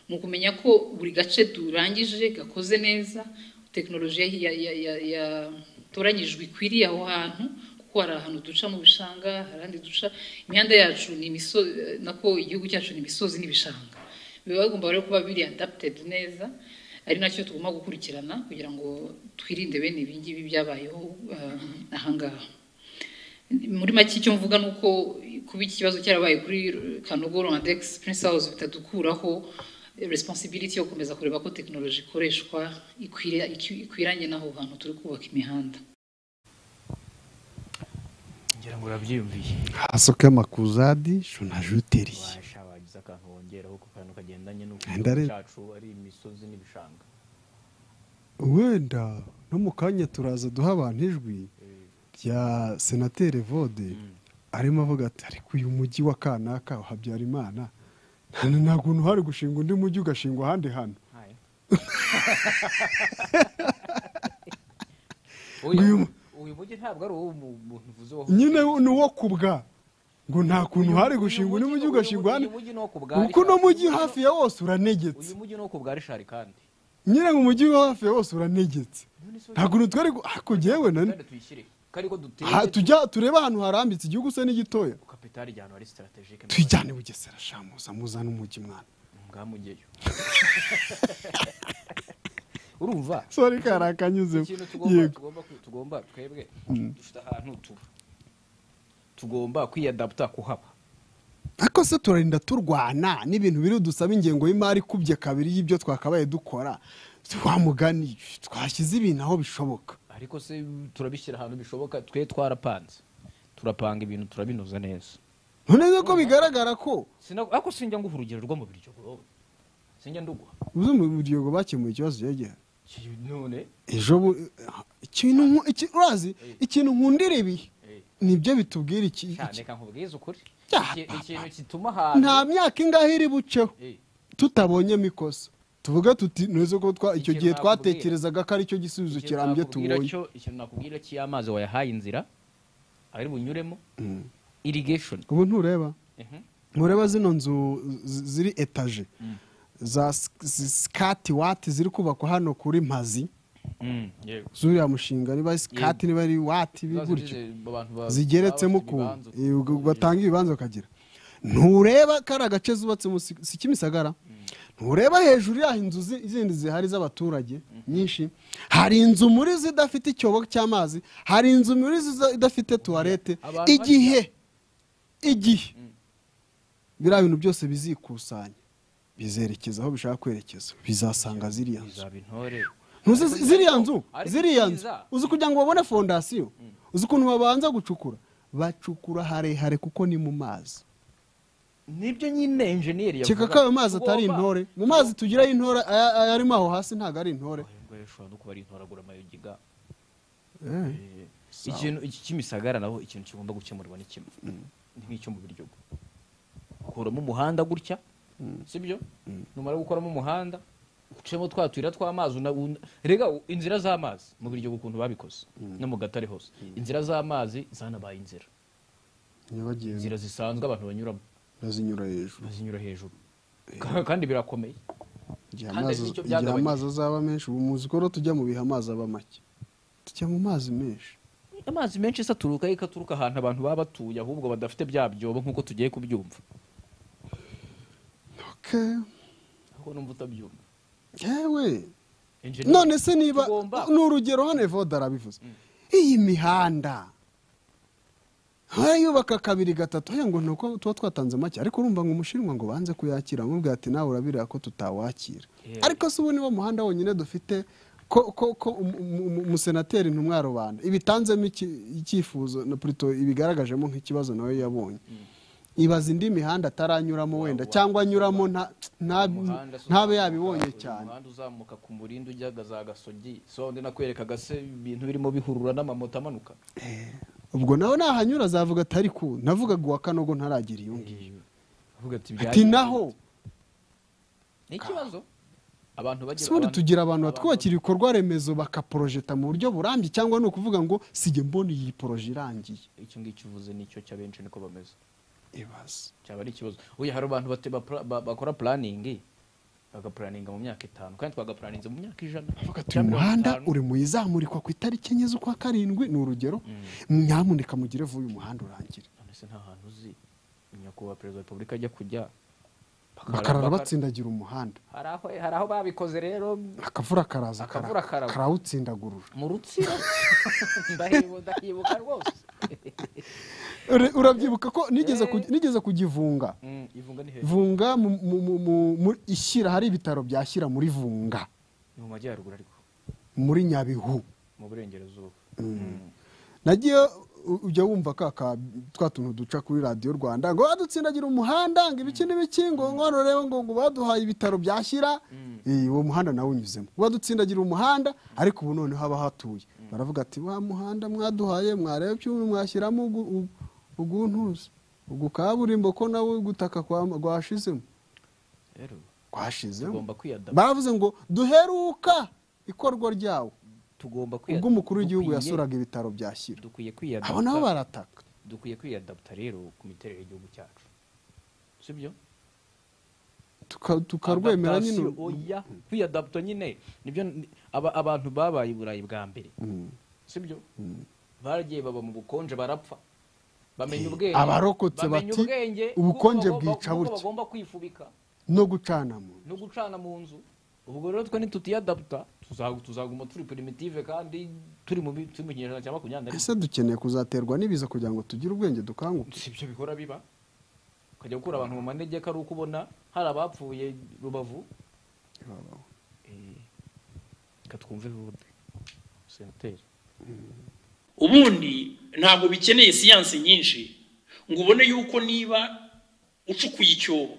ni ukumenya ko buri gace turangije gakoze neza tekinoloji ya, ya, ya, ya, yatoranyijwe ikwiriye aho hantu kuko hari ahantu duca mu bishanga hari ahandi duca imihanda yacu ni imisozi nako igihugu cyacu ni imisozi n'ibishanga biba bigomba rero kuba biri adapted neza ari nacyo tugomba gukurikirana kugira ngo twirinde bene ibi ngibi byabayeho eh, ahangaha muri make icyo mvuga ni uko kuba iki kibazo cyarabaye kuri kanogo rwandex prince house bitadukuraho responsibility yo gukomeza kureba ko tekinoloji ikoreshwa ikwira- ikwiranye n'aho hantu turi kubaka imihanda ngira ngo urabyiyumviye hasoka amakuzadi shonajuteri washa wagize akantu wongeraho ku kantu kagendanye n'uko Ndare- igihugu cyacu ari imisozi n'ibishanga wenda no mu kanya turaza duha abantu ijwi rya senateri vode arimo avuga ati ariko uyu mujyi wa kanaka wa habyarimana nta- nta kuntu hari gushinga undi mujyi ugashingwa ahandi hantu Haya. Uyu- uyu uyu mujyi ntabwo ari uwo mu- muntu uvuze waho nyine ni uwo kubwa ngo nta kuntu hari gushinga undi mujyi ugashingwa ahandi uyu mujyi ni uwo ku bwari kuko uno mujyi hafi ya wose uranegetse uyu mujyi ni uwo ku bwa rishari kandi nyine mu mujyi wa hafi ya wose uranegetse nta kuntu twari gu- ariko jyewe na kandi tuyishyire kandi ko duteye aha, tujya turebe ahantu harambitse igihugu se n'igitoya kapitali ijya ahantu hari sitaratejike tuyijyane bugesera shamuza muzane umujyi mwana ngamugeyo urumva sori kari akanyuzemo ikintu tugomba yego tugomba ku- tugomba twebwe dufite ahantu tuba tugomba kwiyadaputa kuhaba ariko se turarinda turwana n'ibintu biri dusaba ingengo y'imari ikubye kabiri y'ibyo twakabaye dukora twamugani twashyize ibintu aho bishoboka ariko se turabishyira ahantu bishoboka twe twarapanze turapanga ibintu turabinoza neza none ko bigaragara ko Sina- ariko sinjya nguha urugero rwo mu biryo wowe sinjya nduguha uzi mu buryo bakemuye ikibazo cyegera Ki- none ejo bu- ikintu nku- iki- urazi ikintu nkundira ibi nibyo bitubwira iki cyane iki- ka nkubwiza ukuri Ya, Iki- papa. ikintu gituma ahantu nta myaka ingahe iri buceho Eh, tutabonyemo ikosa tuvuga tuti neza ko twa- icyo Ikintu gihe nakubwira. twatekerezaga ko aricyo gisubizo ikintu kirambye nakubwira tubonye cyo- ikintu nakubwira cy'amazi wayahaye inzira ari bunyuremo irrigation ubu ntureba Mhm. ntureba zino nzu z- ziri etaje za sk- zi- skati wati ziri kubakwa hano kuri mazi Mm, yego. zuriya mushinga niba ari skati niba ari wati Ibibazo gutyo by'izi- abantu ba- zigeretsemo baba bafite ukuntu ibibanza Eh, ubwo ukuntu. batanga ibibanza bakagira ntureba kari agace zubatsemo si si kimisagara ntureba hejuru yaho inzu zi- zindi zihari z'abaturage nyinshi hari inzu muri zo idafite icyobo cy'amazi hari inzu muri zo iza- idafite tuwarete Abantu igihe igihe biriya bintu byose bizikusanya bizerekeza aho bishaka kwerekeza bizasanga ziriya nzu izaba intore ntuzi zi- ziriya nzu Ariko ziriya nzu ibyiza- uzi kugira ngo babone fondasiyo uzi ukuntu babanza gucukura bacukura harehare kuko ni mu mazi nibyo nyine enjeniyeri keka ko ayo mazi atari intore mu mazi tugira intore aya- aya arimo aho hasi ntabwo ari intore ushobora no kuba ari intoragura amayogiga Eh, ikintu iki cy'imisagara naho ikintu kigomba gukemurwa ni kimwe ni nk'icyo mu biryogo ukuramo umuhanda gutya sibyo numara gukoramo umuhanda ucemo twa tuyira tw'amazi una- una- rega u- inzira z'amazi mu biryogo ukuntu babikoze no mu gatare hose inzira z'amazi zanabaye inzira nyabagendwa inzira zisanzwe abantu banyuramo bazinyura hejuru bazinyura hejuru Ka- kandi birakomeye igihe Kandi amazi nicyo igihe byagabanya. amazi azaba menshi ubu muzi ko rero tujya mu bihe amazi aba make tujya mu mazi menshi amazi menshi se aturuka he? ko aturuka ahantu abantu baba batuye ahubwo badafite bya byobo nk'uko tugiye kubyumva Okay. ahubwo numva utabyumva yewe Engineer, none se niba tugomba- ni urugero hano evoda arabivuze iyi mihanda harayubaka kabiri gatatu haya ngo ni uko tuba twatanze make ariko urumva ngo umushinwa ngo banze kuyakira amubwira ati nawe urabirira ko tutawakira Yeah. ariko se ubu niwo muhanda wonyine dufite ko ko ko um- um- um- umusenateri ntumwa rubanda ibitanzemo iki- icyifuzo na plutôt ibigaragajemo nk'ikibazo nawe yabonye ibaza indi mihanda ataranyuramo wenda cyangwa anyuramo nta- nta- umuhanda se ntabe uzamuka- yabibonye cyane umuhanda uzamuka ku murinda ujya za gasogi so ndi nakwereka gase ibintu birimo bihurura n'amamoto amanuka ubwo nawe nahanyura azavuga ati ariko navugaga uwa kanogo ntaragira iyo ngiyo avuga ati ati naho ni ikibazo abantu bagira ubundi abantu- tugira abantu abantu- batwubakira ibikorwa remezo bakaporojeta mu buryo burambye cyangwa ni ukuvuga ngo sige mbona iyi poroje irangiye icyo ngicyo uvuze nicyo cy'abenshi niko bameze ibaze cyaba ari ikibazo uyu hari abantu bate- bapla- ba- bakora puraningi bagapuraninga mu myaka itanu kandi twagapuraninze mu myaka ijana Avuga ati cyangwa uyu mirongo muhanda itanu. uri mu izamurikwa ku itariki enye z'ukwa karindwi ni urugero nyamuneka mugire vuba uyu muhanda urangire none se nta hantu uzi nyakubahwa perezida wa repubulika ajya kujya bakara- bakarara bakara- batsindagira umuhanda hari aho hari aho babikoze rero akavura karaza Akavura kara- karagwa. karawutsindagurura mu rutsiro Ndahibu- ndahibuka rwose Ure- urabyibuka ko nigeze ku- nigeze kugivunga ivunga ni hejuru vunga mu- mu- mu- mu- mu- ishyira hari ibitaro byashyira muri vunga ni mu majyaruguru ariko muri nyabihu mu burengerazuba nagiye u- ujya wumva ka ka- twa tuntu duca kuri radiyo rwanda ngo badutsindagira umuhanda ngo ibiki n'ibiki ngo nkono rero ngo ngo baduhaye ibitaro byashyira Eh, uwo muhanda nawe unyuzemo badutsindagira umuhanda ariko ubu noneho haba hatuye baravuga ati wa muhanda mwaduhaye mwareba ibyuma mwashyiramo ugu- u- uguntuza ugu kaburimbo ko nawe gutaka kwa- rwashizemo rero rwashizemo tugomba kwiyadaba baravuze ngo duheruka ikorwa ryawo tugomba ubwo kwiyadaba umukuru w'igihugu Dukwiye- yasuraga ibitaro bya Shyira dukwiye abo nabo kwiyadaba barataka dukwiye kwiyadapta rero ku miterere y'igihugu cyacu sibyo Tuka- tukarwemera nyine Adaptation, uru- oya kwiyadapta nyine nibyo ni- aba- abantu babaye i burayi bwa mbere Mm. sibyo baragiye baba mu bukonje barapfa bamenya ubwenge abarokotse bamenya bati, ubwenge "Ubukonje bw'uko bagomba- bwica bw'uko butya." bagomba kwifubika no gucanamo no gucana mu nzu ubwo rero twe nitutiyadaputa tuzagu- tuzaguma turi primitive kandi turi mu bi- turi mu kinyejana cya makumyabiri na rimwe ese dukeneye kuzaterwa n'ibiza kugira ngo tugire ubwenge dukanguke si ibyo bihora biba ukajya gukura abantu mu manegeka ari uko ubona hari abapfuye rubavu Eh, reka twumve bundi senteri ubundi ntabwo bikeneye siyansi nyinshi ngo ubone yuko niba ucukuye icyobo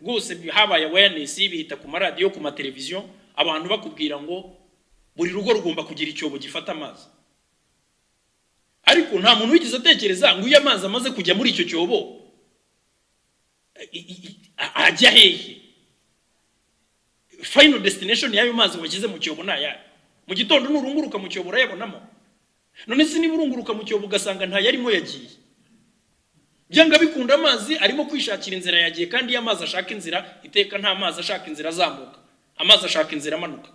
rwose bi- habaye awareness bihita ku maradiyo ku mateleviziyo abantu bakubwira ngo buri rugo rugomba kugira icyobo gifata amazi ariko nta muntu wigeze atekereza ngo iyo amazi amaze kujya muri icyo cyobo i- i- i- a- ajya hehe final destination y'ayo mazi washyize mu cyobo ni ayahe mu gitondo nurunguruka mu cyobo urayabonamo none se niba urunguruka mu cyobo ugasanga ntayarimo yagiye byanga bikunda amazi arimo kwishakira inzira yagiye kandi iyo amazi ashaka inzira iteka nta mazi ashaka inzira azamuka amazi ashaka inzira amanuka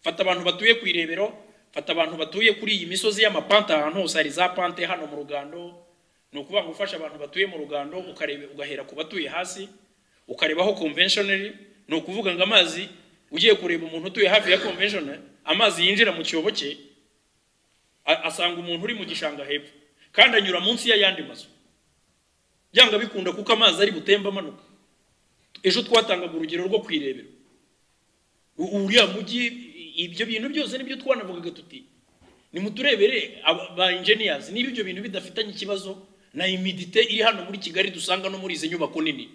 fata abantu batuye ku irebero fata abantu batuye kuri iyi misozi y'amapante ahantu hose hari za pante hano mu rugando ni ukuvuga ngo ufashe abantu batuye mu rugando ukarebe ugahera ku batuye hasi ukarebaho conventionally ni ukuvuga ngo amazi ugiye kureba umuntu utuye hafi ya conventional amazi yinjira mu cyobo cye a- asanga umuntu uri mu gishanga hepfo kandi anyura munsi y'ayandi mazu byanga bikunda kuko amazi ari butemba amanuka ejo twatangaga urugero rwo kwirebera U- uriya mujyi i- ibyo bintu byose nibyo twanavugaga tuti nimuturebere aba- ba engineers niba ibyo bintu bidafitanye ikibazo na imidite iri hano muri kigali dusanga no muri izi nyubako nini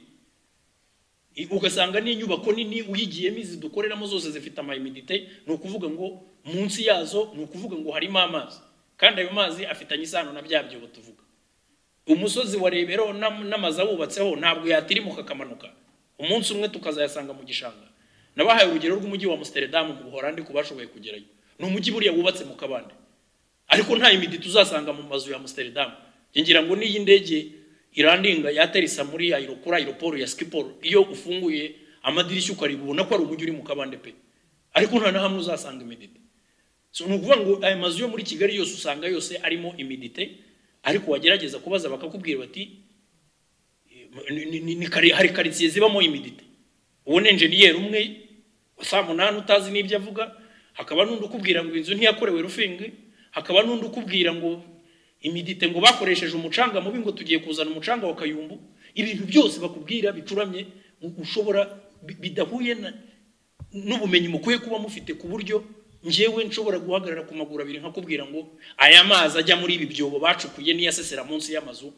I- ugasanga n'inyubako nini uyigiyemo izi dukoreramo zose zifite amayimidite ni ukuvuga ngo munsi yazo ni ukuvuga ngo harimo amazi kandi ayo mazi afitanye isano na bya byobo tuvuga umusozi wa rebero n'am- n'amazu awubatseho ntabwo yatirimuka akamanuka umunsi umwe tukazayasanga mu gishanga nabahaye urugero rw'umujyi wa amsterdam mu buhorandi ku bashoboye kugerayo ni umujyi buriya wubatse mu kabande ariko nta imiditi uzasanga mu mazu ya amsterdam ngira ngo n'iyi ndege irandinga yaterisa muri ayirokura ayiroporo ya skipol iyo ufunguye amadirishya ukareba ubona ko ari umujyi uri mu kabande pe ariko nta na hamwe uzasanga imiditi so ni ukuvuga ngo aya mazu yo muri kigali yose usanga yose arimo imidite ariko wagerageza kubaza bakakubwira bati "Ni- ni- ni- ni kari- hari karitsiye zibamo imidite uwo ni enjeniyeri umwe saa munani utazi n'ibyo avuga hakaba n'undi ukubwira ngo inzu ntiyakorewe rufingi hakaba n'undi ukubwira ngo imidite ngo bakoresheje umucanga mubi ngo tugiye kuzana umucanga wa kayumbu ibintu byose bakubwira bicuramye ngo ushobora bi- bidahuye na- n'ubumenyi mukwiye kuba mufite ku buryo ngewe nshobora guhagarara ku maguru abiri nkakubwira ngo aya mazi ajya muri ibi byobo bacukuye niyasesera munsi y'amazu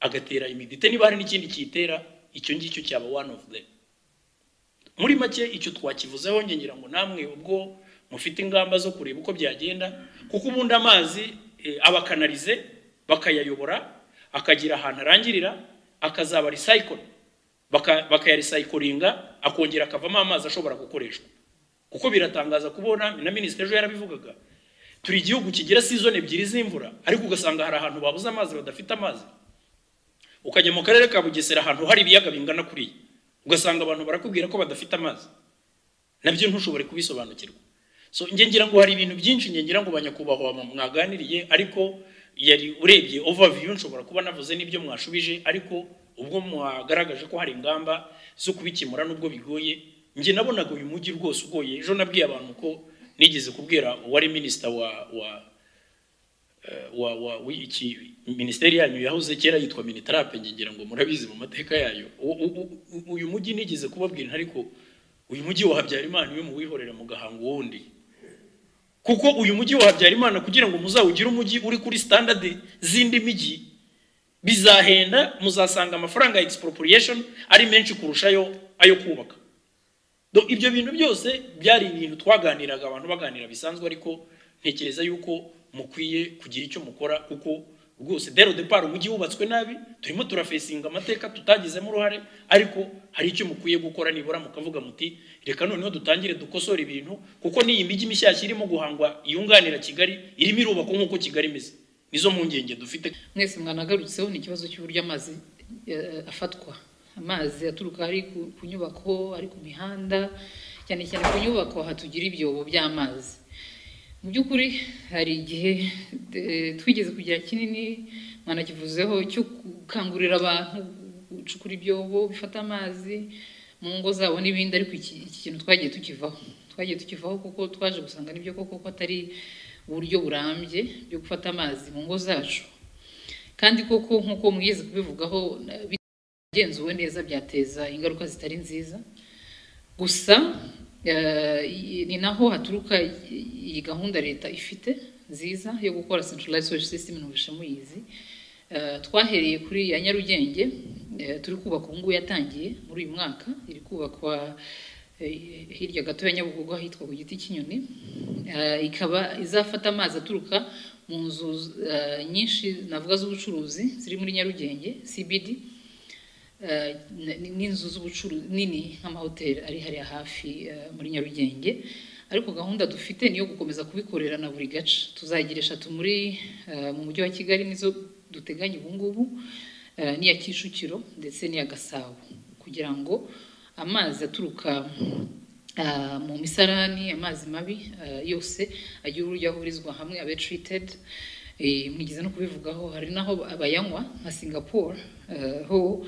agatera imidite niba hari n'ikindi kiyitera icyo ngicyo cyaba one of them muri make icyo twakivuzeho njye ngira ngo namwe ubwo mufite ingamba zo kureba uko byagenda kuko ubundi amazi eh, abakanarize bakayayobora akagira ahantu arangirira akazaba recycle baka- bakayarecyclinga akongera akavamo amazi ashobora gukoreshwa kuko biratangaza kubona na minisitiri ejo yarabivugaga turi igihugu kigira season ebyiri z'imvura ariko ugasanga hari ahantu babuze amazi badafite amazi ukajya mu karere ka bugesera ahantu hari ibiyaga bingana kuriya ugasanga abantu barakubwira ko badafite amazi nabyo ntushobore kubisobanukirwa so njye ngira ngo hari ibintu byinshi njye ngira ngo banyakubahwa mwa- mwaganiriye ariko yari urebye overview nshobora kuba navuze n'ibyo mwashubije ariko ubwo mwagaragaje ko hari ingamba zo kubikemura n'ubwo bigoye njye nabonaga uyu mujyi rwose ugoye ejo nabwiye abantu ko nigeze kubwira uwari minisita wa wa wa wa w'iki minisiteri yanyu yahoze kera yitwa minitarape ngira ngo murabizi mu mateka yayo U- u- u- uyu mujyi nigeze kubabwira ariko uyu mujyi wa Habyarimana iyo muwihorera mugahanga uwundi kuko uyu mujyi wa Habyarimana kugira ngo muzawugire umujyi uri kuri standard z'indi mijyi bizahenda muzasanga amafaranga ya expropriation ari menshi kurushayo ayo kubaka Do ibyo bintu byose byari ibintu twaganiraga abantu baganira bisanzwe ariko ntekereza yuko mukwiye kugira icyo mukora kuko rwose dero depart umujyi wubatswe nabi turimo turafesinga amateka tutagizemo uruhare ariko hari icyo mukwiye gukora nibura mukavuga muti reka noneho dutangire dukosore ibintu kuko n'iyi mijyi mishyashya irimo guhangwa yunganira kigali irimo irubakwa nk'uko kigali imeze nizo mpungenge dufite mwese mwanagarutseho ni ikibazo cy'uburyo amazi eh, afatwa amazi aturuka ari ku- ku nyubako ari ku mihanda cyane cyane ku nyubako hatugira ibyobo by'amazi mu by'ukuri hari igihe eh, twigeze kugira kinini mwanakivuzeho cyo gukangurira abantu gucukura ibyobo bifata amazi mu ngo zabo n'ibindi ariko iki iki kintu twagiye tukivaho twagiye tukivaho kuko twaje gusanga nibyo koko ko atari uburyo burambye byo gufata amazi mu ngo zacu kandi koko nk'uko mwize kubivugaho na- bitagenzuwe neza byateza ingaruka zitari nziza gusa eh, i- ni naho haturuka i- iyi gahunda leta ifite nziza yo gukora centralized sewage system numvishe muyizi Eh, twahereye kuri ya nyarugenge eh, turi kubaka ubu ngubu yatangiye muri uyu mwaka iri kubakwa eh, hirya gato ya nyabugogo ahitwa ku giti cy'inyoni Eh, ikaba izafata amazi aturuka mu nzu eh, nyinshi navuga z'ubucuruzi ziri muri nyarugenge cbd eh, ni- n'inzu z'ubucuruzi nini nk'amahoteli ari hariya hafi eh, muri nyarugenge ariko gahunda dufite ni iyo gukomeza kubikorera na buri gace tuzagira eshatu muri eh, mu mujyi wa kigali nizo duteganya ubu ngubu eh, n'iya kicukiro ndetse n'iya gasabo kugira ngo amazi aturuka ah, mu misarani amazi mabi ah, yose agira uburyo ahurizwa hamwe abe treated Eh, mwigeze no kubivugaho hari n'aho abayanywa nka singapore eh, ho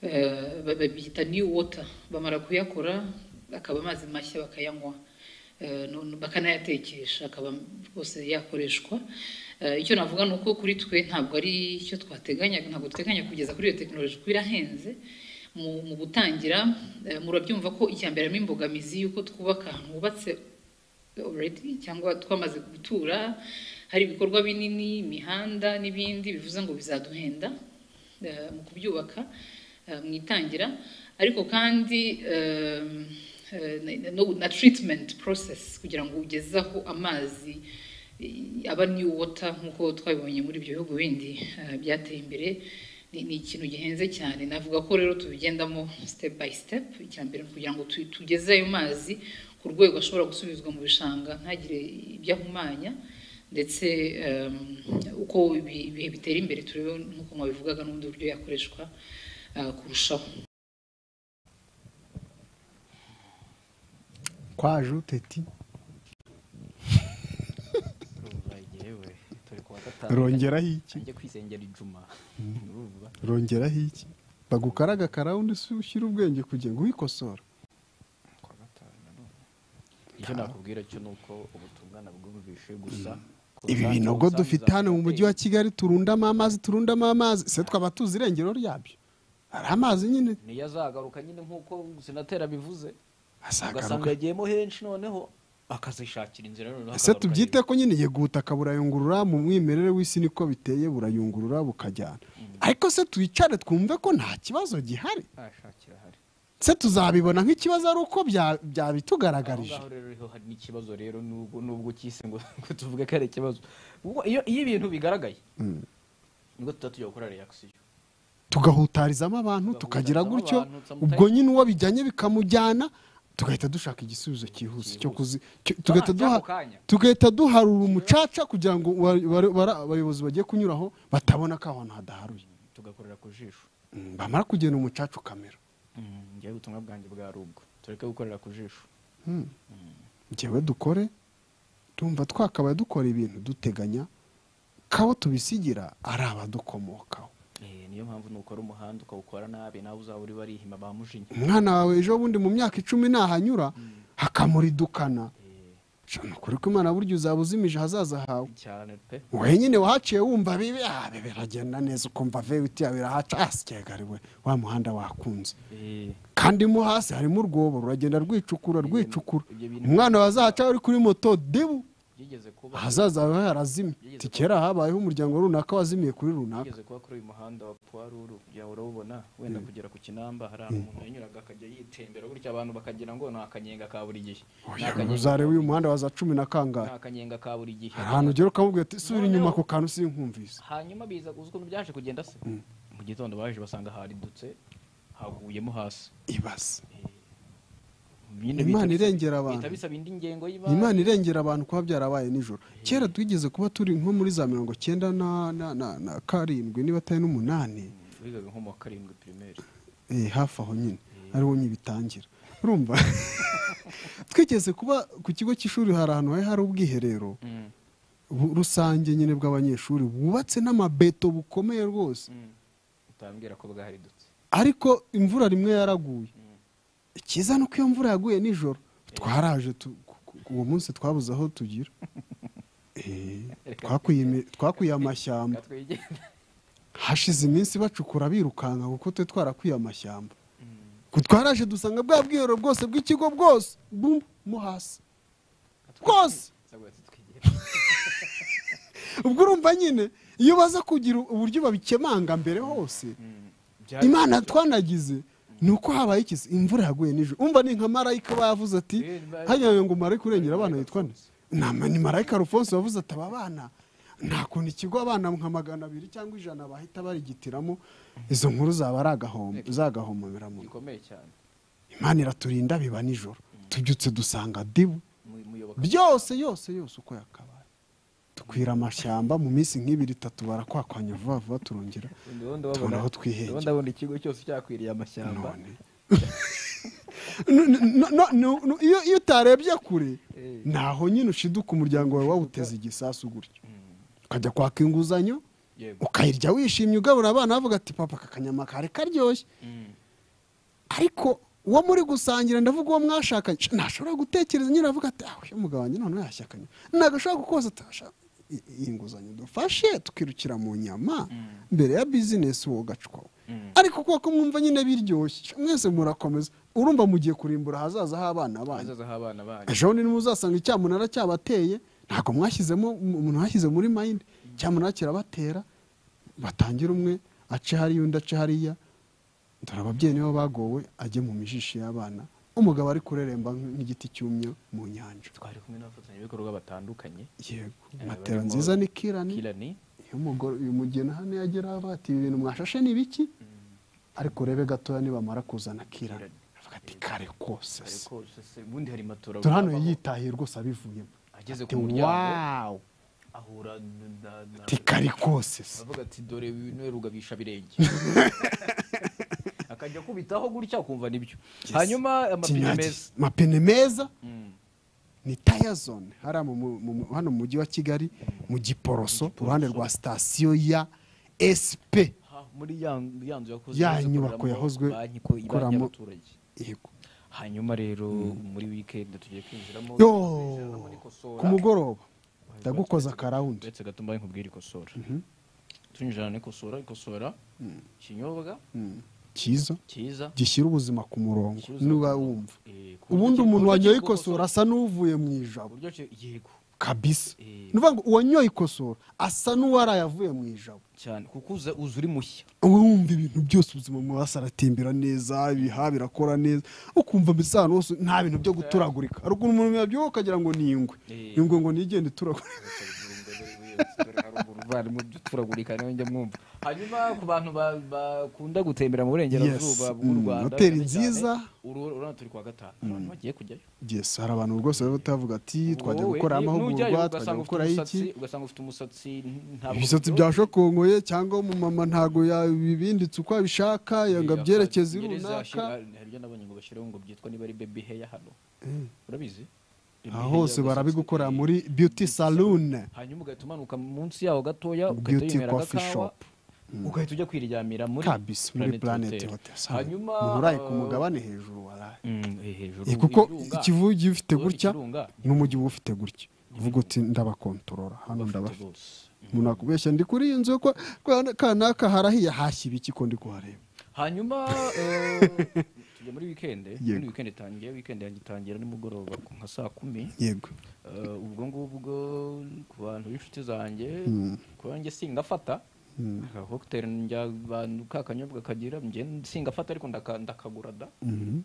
eh, ba- babyita new water bamara kuyakora akaba amazi mashya bakayanywa eh, no- no- bakanayatekesha akaba rwose yakoreshwa Eh, icyo navuga ni uko kuri twe ntabwo ari icyo twateganyaga ntabwo duteganya kugeza kuri iyo tekinoloji kuko irahenze mu mu gutangira eh, murabyumva ko icya mbere harimo imbogamizi y'uko twubaka ahantu hubatse already cyangwa twamaze gutura hari ibikorwa binini imihanda n'ibindi bivuze ngo bizaduhenda eh, mu kubyubaka eh, mu itangira ariko kandi eh, eh, na- no- na treatment process kugira ngo ugeze aho amazi eh, aba new water nk'uko twabibonye muri ibyo bihugu bindi eh, byateye imbere ni ni ikintu gihenze cyane navuga ko rero tubigendamo step by step icya mbere ni kugira ngo tu- tugeze ayo mazi ku rwego ashobora gusubizwa mu bishanga ntagire ibyo ahumanya ndetse em, uko ibi- ibihe bitera imbere turebe nk'uko mwabivugaga n'ubundi buryo yakoreshwa eh, kurushaho kwa juteti rongeraho iki ajya kwisengera ijuma urumva rongeraho iki bagukaraga karaha undi si ushyira ubwenge kugira ngo wikosora icyo nakubwira cyo ni uko ubutungana bwumvishe gusa ibi binogo dufite hano mu mujyi wa kigali turundamo amazi turundamo amazi se twaba tuzi irengero ryabyo hari amazi nyine niyo azagaruka nyine nk'uko sinatera bivuze ugasanga azagaruka yagiyemo henshi noneho akazishakira inzira noneho ese akagaruka tubyite ko nyine yeguta kaburayungurura mu mwimerere w'isi niko biteye burayungurura bukajyana ariko se twicare twumve ko nta kibazo gihari hejuru. Ashakira ahari. se tuzabibona nk'ikibazo ari uko bya- aho byabitugaragarije ngaho rero hari n'ikibazo rero nubwo nubwo cyise ngo ngo tuvuge ko ari ikibazo Ubwo iyo iyo ibintu bigaragaye nibwo tuba tujya gukora reakisiyo tugahutarizamo abantu tukagira gutyo ubwo nyine uwo bijyanye bikamujyana tugahita dushaka igisubizo cyihuse cyo kuzi cyo- tugahita duha cy'ako kanya. tugahita duharura umucaca kugira ngo wa- wa- bara- abayobozi bagiye kunyuraho batabona ko aho hantu hadaharuye tugakorera ku jisho Mm, bamara kugenda umucaca ukamera ngewe ubutumwa bwanjye bwa rubwo tureke gukorera ku jisho njyewe dukore tumva twakabaye dukora ibintu duteganya kabo tubisigira ari abadukomokaho Eh, niyo mpamvu nukora umuhanda ukawukora nabi nawe uzaba uri barihima ba mujinya umwana wawe ejo bundi mu myaka icumi nahanyura hakamuridukana ni ukuri ko imana burya uzaba uzimije ahazaza hawe cyane pe wenyine wahaciye wumva bibi ah, bibi biragenda neza ukumva vewiti yawe irahaca asikegariwe wa muhanda wakunze Eh, kandi mo hasi harimo urwobo ruragenda rwicukura rwicukura ibyo bintu- umwana wazahaca uri kuri moto debu byigeze kuba ahazaza hawe harazimye Ati kera habayeho umuryango runaka wazimiye kuri runaka byigeze kuba kuri uyu muhanda wa puwaruru kugira ngo urawubona wenda kugera ku kinamba hari ahantu umuntu yanyuraga akajya yitembera gutya abantu bakagira ngo ni akanyenga ka buri gihe Ni akanyenga uzareba ka uyu buri- muhanda wa za cumi na ni kangahe akanyenga ka buri gihe hari ahantu ugera ukamubwira ati subira inyuma ku kantu sinkumvise hanyuma biza uzi ukuntu byaje kugenda se mu gitondo baje basanga haridutse haguyemo hasi ibaze Nyine Imana bihita bisa- irengera abantu. bihita bisaba indi ngengo Ni y'imari imana irengera abantu kuba byarabaye nijoro kera twigeze kuba turi nko muri za mirongo cyenda na, na, na, na karindwi niba atari n'umunani wigaga nko mu wa karindwi pirimeri eh, hafi aho nyine ariho nyine bitangira urumva twigeze kuba ku kigo cy'ishuri hari ahantu hari hari ubwiherero bu- rusange nyine bw'abanyeshuri bwubatse n'amabeto bukomeye rwose utambwira ko bwaharidutse ariko imvura rimwe yaraguye icyiza ni uko iyo mvura yaguye nijoro twaraje tu- ku- ku- uwo munsi twabuze aho tugira Eh, twakwiye- twakwiye amashyamba twigenda hashize iminsi bacukura birukanka kuko twe twarakwiye amashyamba Ku twaraje dusanga bwa bwiherero bwose bw'ikigo bwose bum mo hasi bwose ubwo urumva nyine iyo baza kugira uburyo babikemanga mbere hose imana twanagize ni uko habaye ikizi imvura yaguye nijoro umva ni nka marayika aba yavuze ati hajya ngo marayika urengera abana yitwa nde Nama- ni marayika arufonso wavuze ati aba bana nta kuntu ikigo abana nka magana abiri cyangwa ijana bahita barigitiramo izo nkuru zaba ari agahombo zagahomomera mu gikomeye cyane imana iraturinda biba nijoro tubyutse dusanga dibu Mu- muyoboka byose yose yose uko yakabaye dukwira amashyamba mu minsi nk'ibiri itatu barakwakwanya vuba vuba turongera ubundi tubona aho wabona twihengera. ubundi abona ikigo cyose cyakwiriye amashyamba none No- no- no- no- no- iyo iyo utarebye kure Eh. ntaho nyine ushiduka umuryango wawe wawuteze igisasu gutyo ukajya kwaka inguzanyo yego ukayirya wishimye ugaburira abana bavuga ati papa aka kanyama kari karyoshye ariko uwo muri gusangira ndavuga uwo mwashakanye sha, ntashobora gutekereza nyine avuga ati aho umugabo wanjye none yashyakanye nagashobora gukoza atasha i- iyi nguzanyo dufashe tukirukira mu nyama mbere ya bizinesi uwo gacwa ariko kuko mwumva nyine biryoshye sha, mwese murakomeza urumva mugiye kurimbura ahazaza h'abana banyu hazaza h'abana banyu ejo bundi nimuzasanga icyamunara cyabateye ntabwo mwashyizemo umuntu washyize muri mayindi icyamunara kirabatera batangira umwe ace hariya undi ace hariya dore ababyeyi nibo bagowe ajye mu mijishi y'abana umugabo ari kureremba nk'igiti cyumye mu nyanja twari kumwe n'abafatanyabikorwa batandukanye yego Eh, matera barimo nziza ni kirani kirani iyo umugore uyu mugeni hano yagera aho ati ibi bintu mwashashe ni biki ariko urebe gatoya nibamara kuzana kirani avuga ati kare kose se." ariko se ubundi hari matora dore hano abaho. yitahiye rwose abivuyemo ageze Ati, ku muryango wawu ahura na- na- na- ati kari kose se avuga ati dore bino rugabisha birenge akajya kubitaho gutya kumva nibyo hanyuma amapine Kinyagi. meza Amapine meza Mm. ni tayazone hariya mu- mu- mu- hano mu mujyi wa kigali mu giporoso uruhande rwa sitasiyo ya esipe Ha, muri ya ya nzu yakoze Ya neza nyubako ikoreramo yakozwe banki ko- banki ikoramo- y'abaturage. yego hanyuma rero muri weekend tugiye kwinjiramo Yo! kwinjiramo n'ikosora. ku mugoroba ndagukoza akarawundi uretse gato mbaye nkubwira ikosora tunyinjirana n'ikosora ikosora ikinyobwa cyiza cyiza gishyira ubuzima ku murongo Gishyira ubuzima niba ku murongo. wumva Eh, ku ubundi buryo umuntu ki- ku buryo wanyoye ki gukosora- ikosora asa n'uvuye mu ijabo uburyo ki- yego kabisa Eh. ni ukuvuga ngo uwanyoye ikosora asa n'uwaraye avuye mu ijabo cyane kuko uza uza uri mushya uba wumva ibintu byose ubuzima mu hasi aratembera neza ibiha birakora neza ukumva mbese ahantu hose nta bintu byo guturagurika hari ukuntu umuntu yabyuka akagira ngo ni ingwe Eh. ingwe ngo nigende ituragurika barimo turagurika nawe njya mwumva hanyuma ku bantu ba- bakunda gutembera mu burengerazuba Yes. bw'u Mm, Rwanda hoteli cyane cyane, nziza. uru- urabona turi kwa gatanu abantu bagiye kujyayo yes hari abantu rwose bari batavuga ati twajya Wowe, gukora ni- nujyayo amahugurwa twajya ugasanga gukora ufite iki umusatsi- ugasanga ufite umusatsi ntabwo ibisatsi ufite- bya shokongoye cyangwa umumama ntabwo yabibinditse uko abishaka yanga Iya, byerekeze Abanyarwenya runaka zashira- hari ibyo nabonye ngo bashireho ngo byitwa niba ari baby hair hano urabizi Baby aha hair hose ugasanga- barabigukorera muri beauty saloon hanyuma ugahita umanuka munsi yaho gatoya ugahita Beauty winywera coffee agakawa shop. ugahita ujya kwiryamira muri kabisa muri Planet planet Hotel. hotel hanyuma umuntu uraye ku eh, mugabane hejuru waraye mm, eh, hejuru Eh, kuko ibirunga. ikivu ugiye ufite Urabona gutya ikirunga? n'umujyi uba ufite gutya uvuga uti ndabakontorora hano ndabafite rwose. umuntu akubeshya ndi kuri iyi nzu kwa kwa- kanaka harahiye hashya ibiki ko ndi kuhareba hanyuma eh, tujya muri wikende muri Yego. wikende itangiye wikende yanjye itangira nimugoroba ku nka saa kumi yego Eh, ubwo ngubwo ku bantu b'inshuti zanjye ku banjye singafata aka cocktail njya bantu ka kanyobwa kagira njye singafata ariko ndaka- ndakagura da Mm,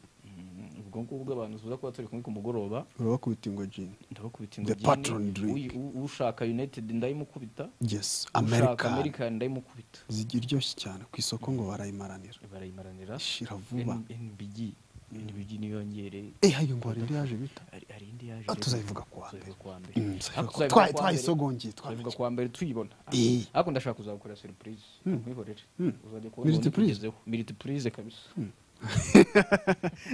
ubwo ngubwo abantu tuza kuba turi kumwe ku mugoroba urabakubita ingo jini ndabakubita The patron drink. uyi- u- ushaka united ndayimukubita yes ushaka america american ndayimukubita ziryoshye cyane ku isoko ngo barayimaranira barayimaranira ishira vuba N- NBG NBG niyo yongere eh ayo ngo hari indi yaje bita hari hari indi yaje Ah, rero. tuzabivuga kuwa mbere. Tuzabivuga kuwa mbere Mm, Ariko tuzabivuga- tuzabivuga twayi- kuwa twayisogongeye mbere. tuzabivuga kuwa mbere tuyibona Eh. ariko ndashaka kuzagukorera surprise nkwihorere uzajya kubona Military ubundi prize? tugezeho. Military prize kabisa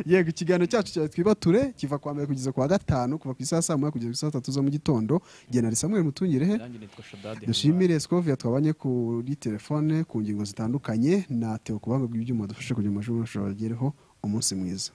yego ikiganiro cyacu cya twibature kiva kwa mbere kugeza kwa gatanu kuva ku isaha ya saa moya kugeza ku isaha tatu za mu gitondo genera samuel mutungirehe nanjye nitwa Shaddad dushimire sikoviya twabanye kuri telefone ku ngingo zitandukanye na teo kubanga bw'ibyuma dufashe kugira ngo amashuri ashobora agereho umunsi mwiza